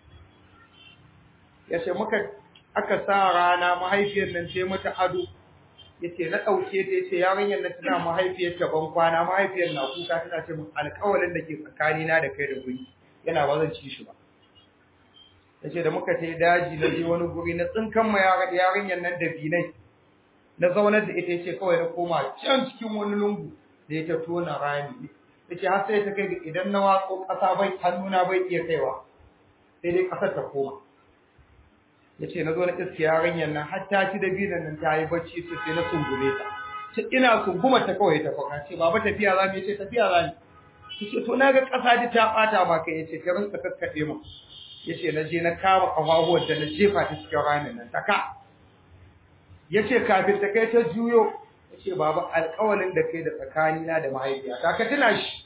yace muka aka sa rana mahaifiyar nan ce mata ado yace na dauke ta yace yarinyar nan tana mahaifiyar ta ban kwana mahaifiyar na kuka tana ce mun alƙawarin da ke tsakani na da kai da guri yana ba zan ci shi ba yace da muka tai daji na je wani guri na tsinkan ma yarinyar nan da binai na zaunar da ita yace kawai na koma can cikin wani lungu da ya ta tona rami yace har sai ta kai ga idan na watso ƙasa bai hannuna bai iya kaiwa sai dai ƙasar ta koma yace na zo na iske yarinyar nan har ta ci da binan nan ta yi bacci sai sai na sungume ta ce ina sunguma ta kawai ta faka ce baba tafiya za mu yace tafiya za mu yace to na ga ƙasa ji ta bata ma kai yace ka rinka kakkade mu yace na je na kama kafafuwar da na jefa ta cikin ramin nan taka yace kafin ta kai ta juyo yace baba alƙawalin da kai da tsakanina da mahaifiya ta ka tuna shi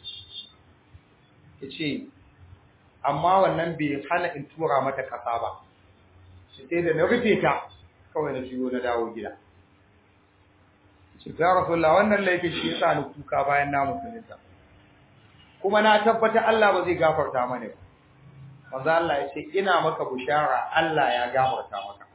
yace amma wannan bai hana in tura mata kasa ba sai da na rufe ta kawai na juyo na dawo gida shi ga rasulullah wannan laifin shi yasa ni kuka bayan na musulunta kuma na tabbata Allah ba zai gafarta mana ba manzo Allah ya ce ina maka bushara Allah ya gafarta maka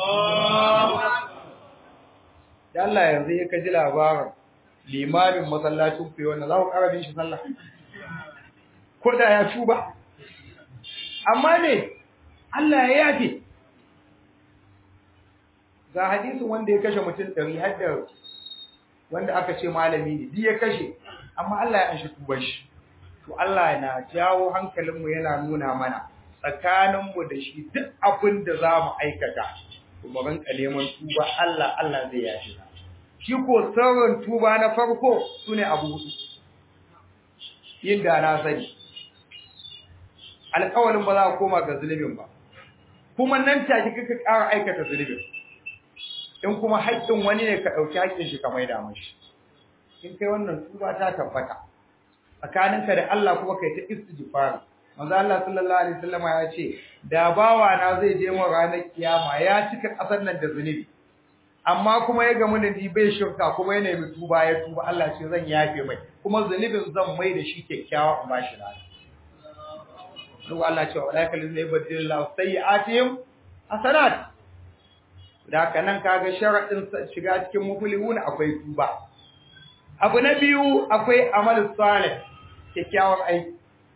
da Allah yanzu ya kaji labarin limamin masallacin ku wannan za ku karabin shi sallah ko da ya tuba amma ne Allah ya yafe ga hadisin wanda ya kashe mutum ɗari har da wanda aka ce malami ne duk ya kashe amma Allah ya anshi tubar shi to Allah na jawo hankalinmu yana nuna mana tsakaninmu da shi duk abin da za mu aikata to mu rinka neman tuba Allah Allah zai yashi shi ko sirrin tuba na farko sune abu hudu yin da na sani alƙawarin ba za a koma ga zulubin ba kuma nan take kaka ƙara aikata zulubin in kuma haƙƙin wani ne ka ɗauki haƙƙin shi ka maida mashi in kai wannan tuba ta tabbata tsakaninka da Allah kuma kai ta istighfar manzo Allah sallallahu alaihi wasallam ya ce da bawa na zai je mu ranar kiyama ya cika kasar nan da zunubi amma kuma ya gamu da ni bai shirka kuma ya nemi tuba ya tuba Allah ce zan yafe mai kuma zunubin zan mai da shi kyakkyawa in bashi lada to Allah ce wa laika lillahi badillahu sayyi'atihim hasanat da haka nan kaga sharadin shiga cikin muflihun akwai tuba abu na biyu akwai amal salih kyakkyawan aiki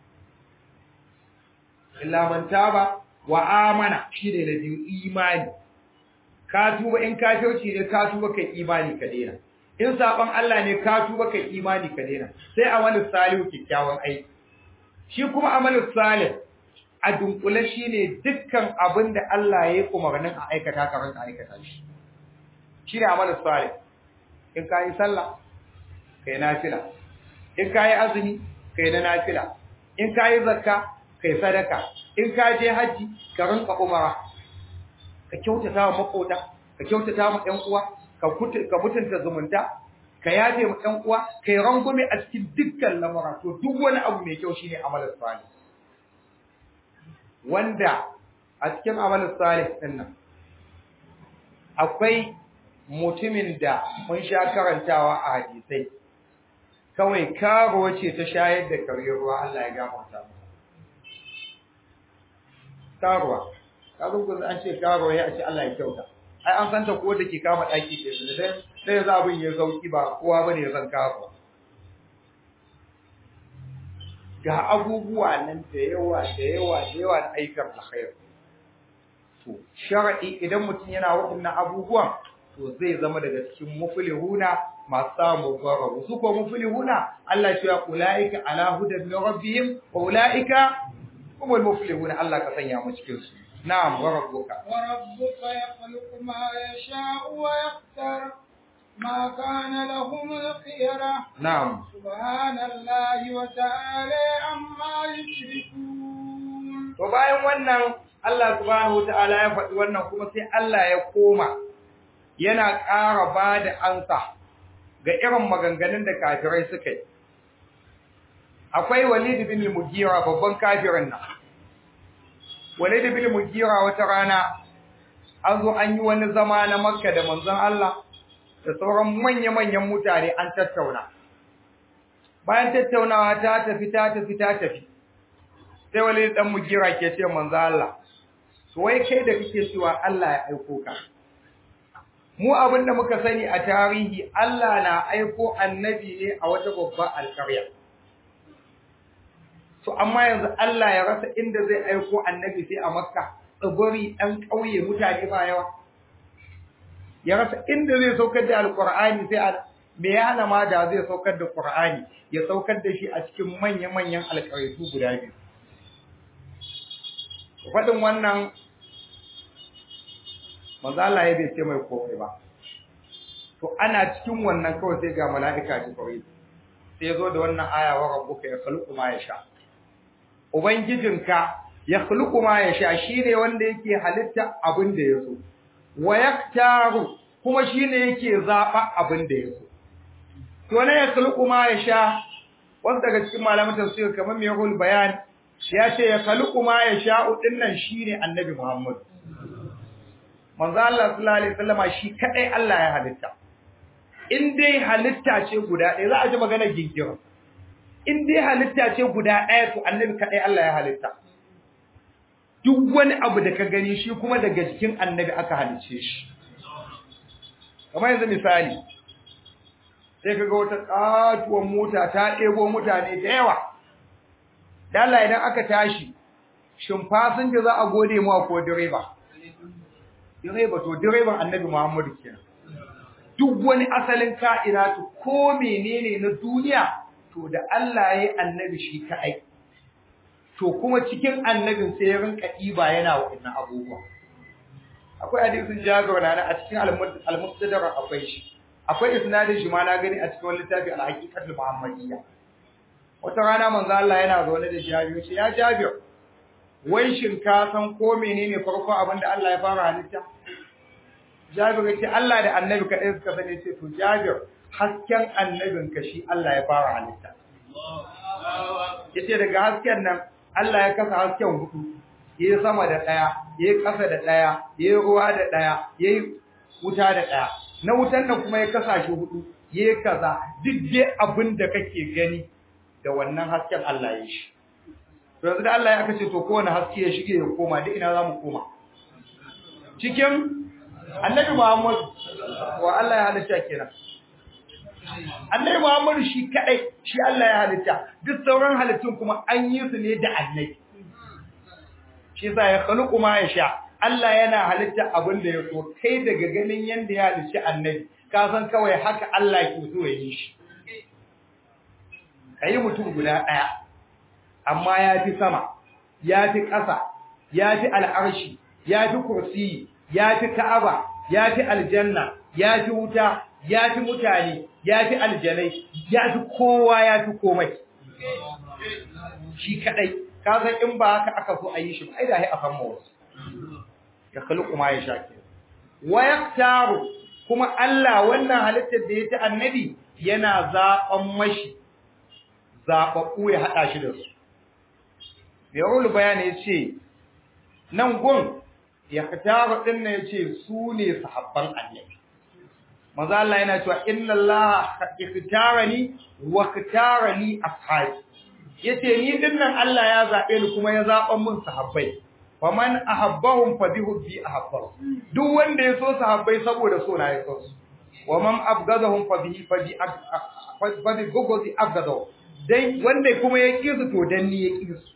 illa man taba wa amana shine na biyu imani ka tuba in kafirci ne ka tuba kai imani ka daina in saban Allah ne ka tuba kai imani ka daina sai amal salih kyakkyawan aiki shi kuma amal salih a dunkule shine dukkan abin da Allah ya yi umarnin a aikata ka ranka aikata shi shine amal salih in ka yi sallah kai nafila in ka yi azumi kai na nafila in ka yi zakka kai sadaka in ka je haji ka rinka umara ka kyautata wa makota ka kyautata wa ƴan uwa ka ka mutunta zumunta ka yafe ma ƴan uwa kai rangume a cikin dukkan lamura to duk wani abu mai kyau shine amalar salih wanda a cikin amalar salih din nan akwai mutumin da mun sha karantawa a hadisai kawai karo ce ta shayar da kare ruwa Allah ya gafarta masa karuwa kazo ko an ce karuwa ya ce Allah ya kyauta ai an santa ko da ke kama daki ke da dan sai za abin ya sauki ba kowa bane ya san karuwa ga abubuwa nan da yawa da yawa da yawa da aikar alkhair to shar'i idan mutum yana waɗannan abubuwan to zai zama daga cikin muflihuna masu samu garabu su ko muflihuna Allah ya ce ulaika ala hudan min rabbihim wa ulaika humul muflihuna Allah ka sanya mu cikin su na'am wa rabbuka wa rabbuka yakhluqu ma yasha'u wa yaqtar ma kana lahum al-khiyara na'am subhanallahi wa ta'ala amma yushrikun to bayan wannan Allah subhanahu wa ta'ala ya faɗi wannan kuma sai Allah ya koma yana ƙara ba da ansa ga irin maganganun da kafirai suka yi. Akwai Walid bin Mugira babban kafirin nan. Walid bin Mugira wata rana an zo an yi wani zama na Makka da manzon Allah da sauran manya-manyan mutane an tattauna. Bayan tattaunawa ta tafi ta tafi ta tafi. Sai Walid dan Mugira ke ce manzon Allah, "To wai kai da kake cewa Allah ya aiko ka?" mu abin da muka sani a tarihi Allah na aiko annabi ne a wata babbar alƙarya to amma yanzu Allah ya rasa inda zai aiko annabi sai a Makka tsibiri ɗan ƙauye mutane ba yawa ya rasa inda zai saukar da alƙur'ani sai a me ya hana ma da zai saukar da Qur'ani ya saukar da shi a cikin manya-manyan alƙaryatu guda biyu faɗin wannan manzo Allah ya bai ce mai komai ba to ana cikin wannan kawai sai ga mala'ika Jibril sai yazo da wannan aya wa rabbuka ya khluqu ma yasha ubangijinka ya khluqu ma yasha shine wanda yake halitta abin da yaso wa yaktaru kuma shine yake zaba abin da yaso to ne ya khluqu ma yasha wanda daga cikin malaman tafsir kamar mai yahul bayan ya ce ya khluqu ma yasha dinnan shine annabi Muhammad manzo Allah sallallahu alaihi wasallama shi kadai Allah ya halitta in dai halitta ce guda ɗaya za a ji magana gingira in dai halitta ce guda ɗaya to annabi kadai Allah ya halitta duk wani abu da ka gani shi kuma daga jikin annabi aka halice shi kamar yanzu misali sai kaga wata katuwar mota ta ɗebo mutane da yawa da Allah idan aka tashi shin fasinja za a gode mu ko direba direba to direban annabi Muhammadu kenan duk wani asalin ka'inatu ko menene na duniya to da Allah ya yi annabi shi kaɗai to kuma cikin annabin sai ya rinka ɗiba yana wa'annan abubuwa akwai hadisin jagora na a cikin al-mustadrak akwai shi akwai isnadin shi ma na gani a cikin wani littafi al-haqiqatul muhammadiyya wata rana manzo Allah yana zaune da Jabir ce ya Jabir wai shin ka san ko menene farko abin da Allah ya fara halitta Jabir ya ce Allah da Annabi kadai suka sani ce to Jabir hasken annabin ka shi Allah ya fara halitta yace daga hasken nan Allah ya kasa hasken hudu yayi sama da daya yayi kasa da daya yayi ruwa da daya yayi wuta da daya na wutan nan kuma ya kasa shi hudu yayi kaza duk dai abin da kake gani da wannan hasken Allah ya shi to yanzu da Allah ya kace to kowane haske ya shige ya koma duk ina zamu koma cikin Annabi Muhammad wa Allah ya halitta kenan Annabi Muhammad shi kadai shi Allah ya halitta duk sauran halittun kuma an yi su ne da Annabi shi yasa ya khluqu ma yasha Allah yana halitta abin da ya so kai daga ganin yanda ya halicci Annabi ka san kawai haka Allah ke so ya yi shi kai mutum guda daya amma ya fi sama ya fi ƙasa ya fi al'arshi ya fi kursiyi ya fi ka'aba ya fi aljanna ya fi wuta ya fi mutane ya fi aljanai ya fi kowa ya fi komai shi kadai ka san in ba haka aka so a yi shi ba ai da ai a famma wasu ya khluqu ma yasha ke wa yaktaru kuma Allah wannan halittar da ya ta annabi yana zaɓan mashi zaɓaɓɓu ya haɗa shi da su Yawul bayani ya ce, nan gun ya kataru ɗin na ya ce su ne sahabban annabi. Maza Allah yana cewa, Inna Allah ikitara ni wa kitara ni ashabi. Ya ce, Ni ɗin nan Allah ya zaɓe ni kuma ya zaɓan mun sahabbai. Faman ahabbahum fa bi hubbi ahabbahu. Duk wanda ya so sahabbai saboda so na ya so su. Wa man abgadahum fa bi fa bi fa bi gogodi abgadahu. Dai wanda kuma ya ƙi su to dan ni ya ƙi su.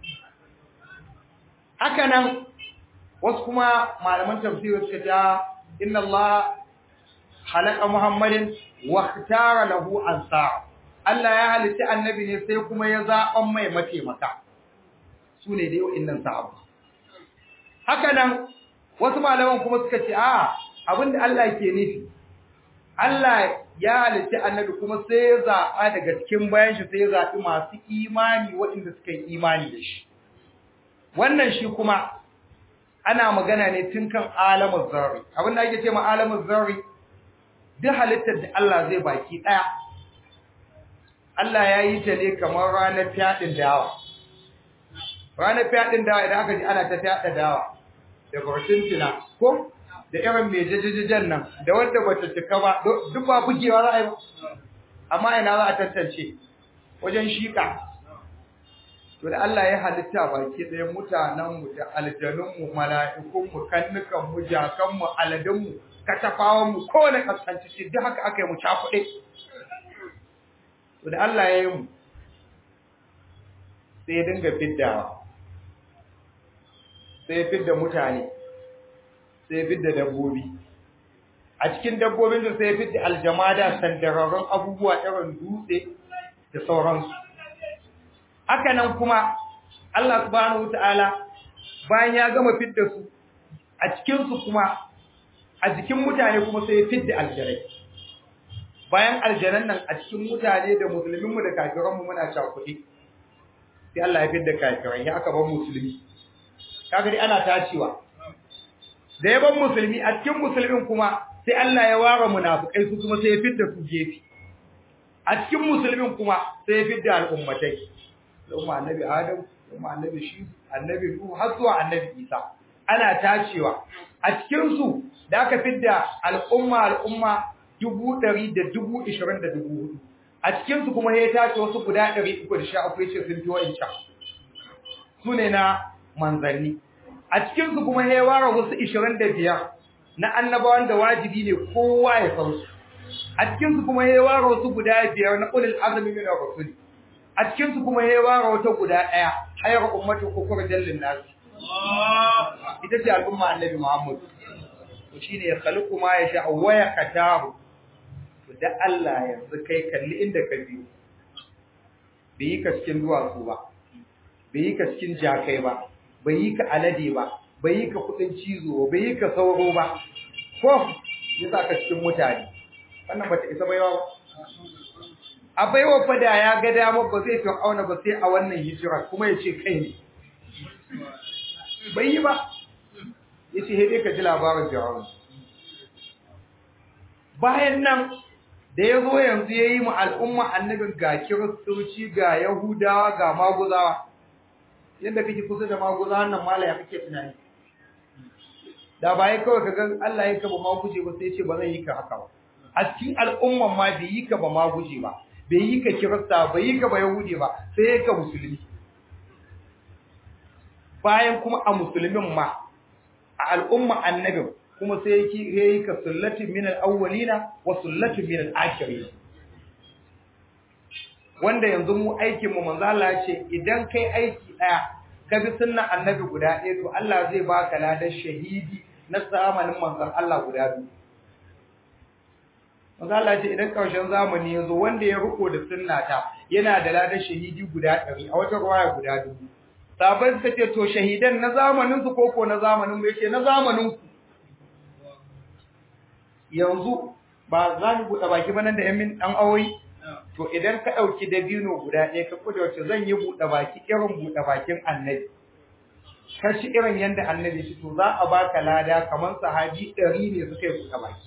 haka nan wasu kuma malaman tafsiri suka ta inna Allah halaka Muhammadin wa ikhtara lahu ansar Allah ya halitta annabi ne sai kuma ya zaɓan mai mataimaka su ne dai wa'annan sahabba haka nan wasu malaman kuma suka ce a abinda Allah ke nufi Allah ya halitta annabi kuma sai ya zaɓa daga cikin bayan shi sai ya zaɓi masu imani waɗanda suka yi imani da shi wannan shi kuma ana magana ne tun kan alamun zarri abin da ake ce ma alamun zarri duk halittar da Allah zai baki daya Allah ya yi ta ne kamar ranar fyaɗin dawa ranar fyaɗin dawa idan aka ji ana ta fyaɗa dawa da barcintina ko da irin mai jajajajen nan da wanda bata cika ba duk ba bugewa za a yi ba amma ina za a tantance wajen shika to da Allah ya halitta baki ɗaya mutanenmu da aljanunmu mala'ikunmu kannukanmu jakanmu aladunmu katafawanmu kowane kaskanci duk haka aka yi mu cakuɗe to da Allah ya yi mu sai ya dinga fiddawa sai ya fidda mutane sai ya fidda dabbobi a cikin dabbobin da sai ya fidda aljamada sandararrun abubuwa irin dutse da sauransu haka nan kuma Allah subhanahu wataala bayan ya gama fidda su a cikin su kuma a jikin mutane kuma sai ya fidda aljanai bayan aljanan nan a cikin mutane da musulmin mu da kafiran mu muna cakuɗi sai Allah ya fidda kafirai ya aka bar musulmi kaga dai ana tacewa da ya bar musulmi a cikin musulmin kuma sai Allah ya ware munafikai su kuma sai ya fidda su gefe a cikin musulmin kuma sai ya fidda al'ummatai al'umma annabi Adam, al'umma annabi shi, annabi Nuhu har zuwa annabi Isa. Ana tacewa a cikin su da aka fidda al'umma al'umma dubu ɗari da dubu ishirin da dubu hudu. A cikin su kuma ya tace wasu guda ɗari uku da sha uku yace sun fi wa'incan. Su ne na manzanni. A cikin su kuma ya ware wasu ishirin da biyar na annabawan da wajibi ne kowa ya san su. A cikin su kuma ya ware wasu guda biyar na ulul azmi min ar-rusuli. a cikin su kuma yayi wara wata guda daya hayar ummatu kufur jallin nas ita ce al'umma annabi Muhammad to shine ya khaliqu ma yasha wa yaktaru to da Allah yanzu kai kalli inda ka biyo bai yi ka cikin duwatsu ba bai yi ka cikin jakai ba bai yi ka alade ba bai yi ka kudin cizo ba bai yi ka sauro ba ko ya sa ka cikin mutane wannan bata isa baiwa ba a baiwa fada ya ga dama ba zai fi auna ba sai a wannan hijira kuma ya ce kai ne bai yi ba ya ce hede ka ji labarin fir'aun bayan nan da ya zo yanzu ya yi mu al'umma annabin ga kiristoci ga yahudawa ga maguzawa yadda kake kusa da maguzawa nan malaya kake tunani da ba ya kawai ka ga Allah ya kaba ma guje ba sai ce ba zai yi ka haka ba a cikin al'umman ma bai yi ka ba ma guje ba bai yi ka kirista bai yi ka ba yahudi ba sai ya ka musulmi bayan kuma a musulmin ma a al'umma annabin kuma sai yake yayi ka sullatin min al-awwalina wa sullatin min al-akhirin wanda yanzu mu aikin mu manzo Allah ya ce idan kai aiki daya ka bi sunnan annabi guda ɗaya to Allah zai baka ladan shahidi na zamanin manzon Allah guda biyu manzo Allah ya ce idan karshen zamani yazo wanda ya riko da sunnata yana da ladan shahidi guda 100 a wata ruwaya guda dubu sabai suka ce to shahidan na zamanin su koko na zamanin mu yace na zamanin ku yanzu ba za mu buɗe baki ba nan da yamin ɗan awoyi to idan ka ɗauki dabino guda ɗaya ka kuda wacce zan yi buɗe baki irin buɗe bakin annabi ka ci irin yadda annabi shi to za a baka lada kamar sahabi ɗari ne suka yi buɗe baki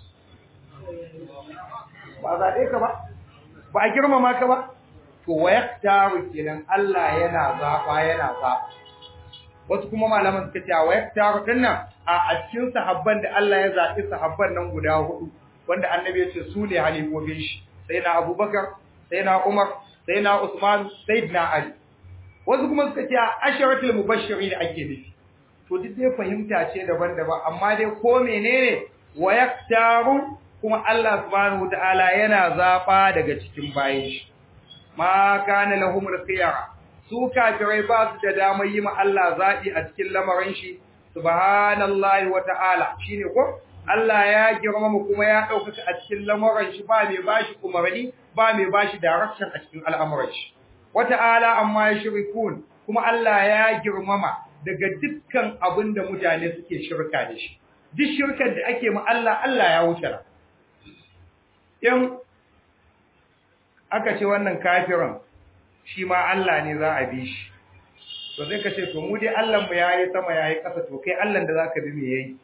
ba zaɓe ka ba ba a girmama ka ba to wa yaktaru kenan Allah yana zaɓa yana zaɓa wasu kuma malaman suka ce wa yaktaru dinnan a a cikin sahabban da Allah ya zaɓi sahabban nan guda hudu wanda annabi ya ce su ne halifofin shi sai na Abubakar sai na Umar sai na Usman sai na Ali wasu kuma suka ce asharatul mubashirin ake nufi to duk dai fahimta ce daban-daban amma dai ko menene wa yaktaru kuma Allah subhanahu wataala yana zaba daga cikin bayin shi ma kana lahum khiyara su kafirai ba su da damar yi ma Allah zabi a cikin lamarin shi subhanallahi wataala shine ko Allah ya girmama kuma ya ɗaukaka a cikin lamuran shi ba mai bashi umarni ba mai bashi direction a cikin al'amuran shi wata'ala amma ya shirkun kuma Allah ya girmama daga dukkan abin da mutane suke shirka da shi duk shirkar da ake ma Allah Allah ya wuce ra in aka ce wannan kafirin shi ma Allah ne za a bi shi to zai ka ce to mu dai Allah mu yayi sama yayi ƙasa to kai Allah da zaka bi me yayi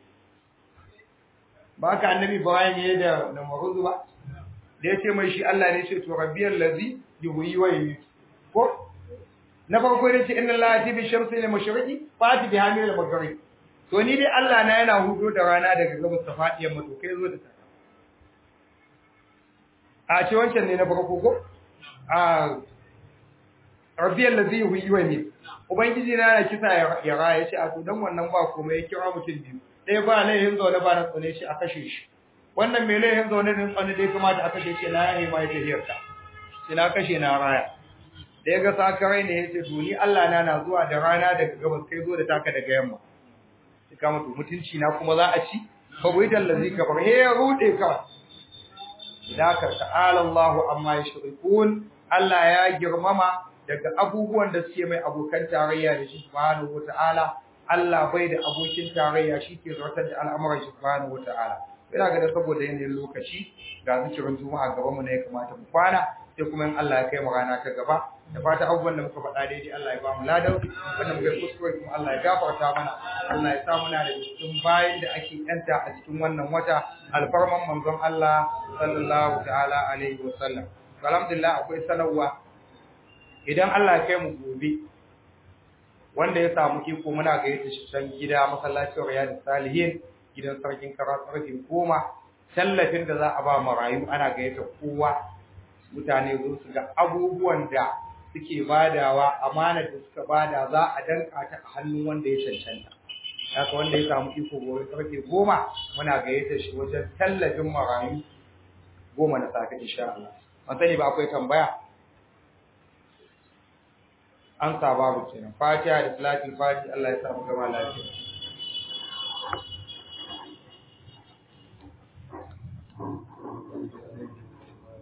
ba ka annabi Ibrahim yayi da Namrud ba da yace mai shi Allah ne ce to rabbiyal ladzi yuhyi wa yumiit ko na farko ne ce inna Allah yati bi shamsi lil mashriqi fati bi hamil al maghrib to ni dai Allah na yana hudo da rana daga gabas ta fadiyar mu to kai zo da ta a ce wancan ne na farko ko a rabbiyal ladzi yuhyi wa yumiit ubangiji na yana kisa ya raya ce a to dan wannan ba komai ya kira mutum biyu ɗaya ba laihin zaune ba na tsane shi a kashe shi wannan mai laihin zaune din tsane dai kamata a kashe shi na yayi ma yake hiyarta shi na kashe na raya da ya ga sakarai ne yace to ni Allah na na zuwa da rana daga gabas kai zo da taka daga yamma shi kama to mutunci na kuma za a ci fa bai da lazi ka bar he ya rude ka da ka ta'ala Allah amma yashrikun Allah ya girmama daga abubuwan da suke mai abokan tarayya da shi subhanahu wataala Allah bai da abokin tarayya shi ke zartar da al'amuran shi subhanahu wata'ala ina ga da saboda yanayin lokaci ga zikirin juma'a gaban mu ne ya kamata mu kwana sai kuma in Allah ya kai mu rana ta gaba da fata abubuwan da muka faɗa daidai Allah ya ba mu ladan wanda muka kuskure kuma Allah ya gafarta mana Allah ya sa muna da cikin bayin da ake yanta a cikin wannan wata alfarman manzon Allah sallallahu ta'ala alaihi wa sallam alhamdulillah akwai sanarwa idan Allah ya kai mu gobe wanda ya samu iko muna gayyata shi can gida masallacin riyadu salihin gidan sarkin karatu goma tallafin da za a ba marayu ana gayyata kowa mutane zo su ga abubuwan da suke badawa amana da suka bada za a danka ta a hannun wanda ya cancanta haka wanda ya samu iko gobe sarki goma muna gayyata shi wajen tallafin marayu goma na safe insha Allah ban sani ba akwai tambaya an sa babu kenan fatiha da salatin fati Allah ya sa mu gama lafiya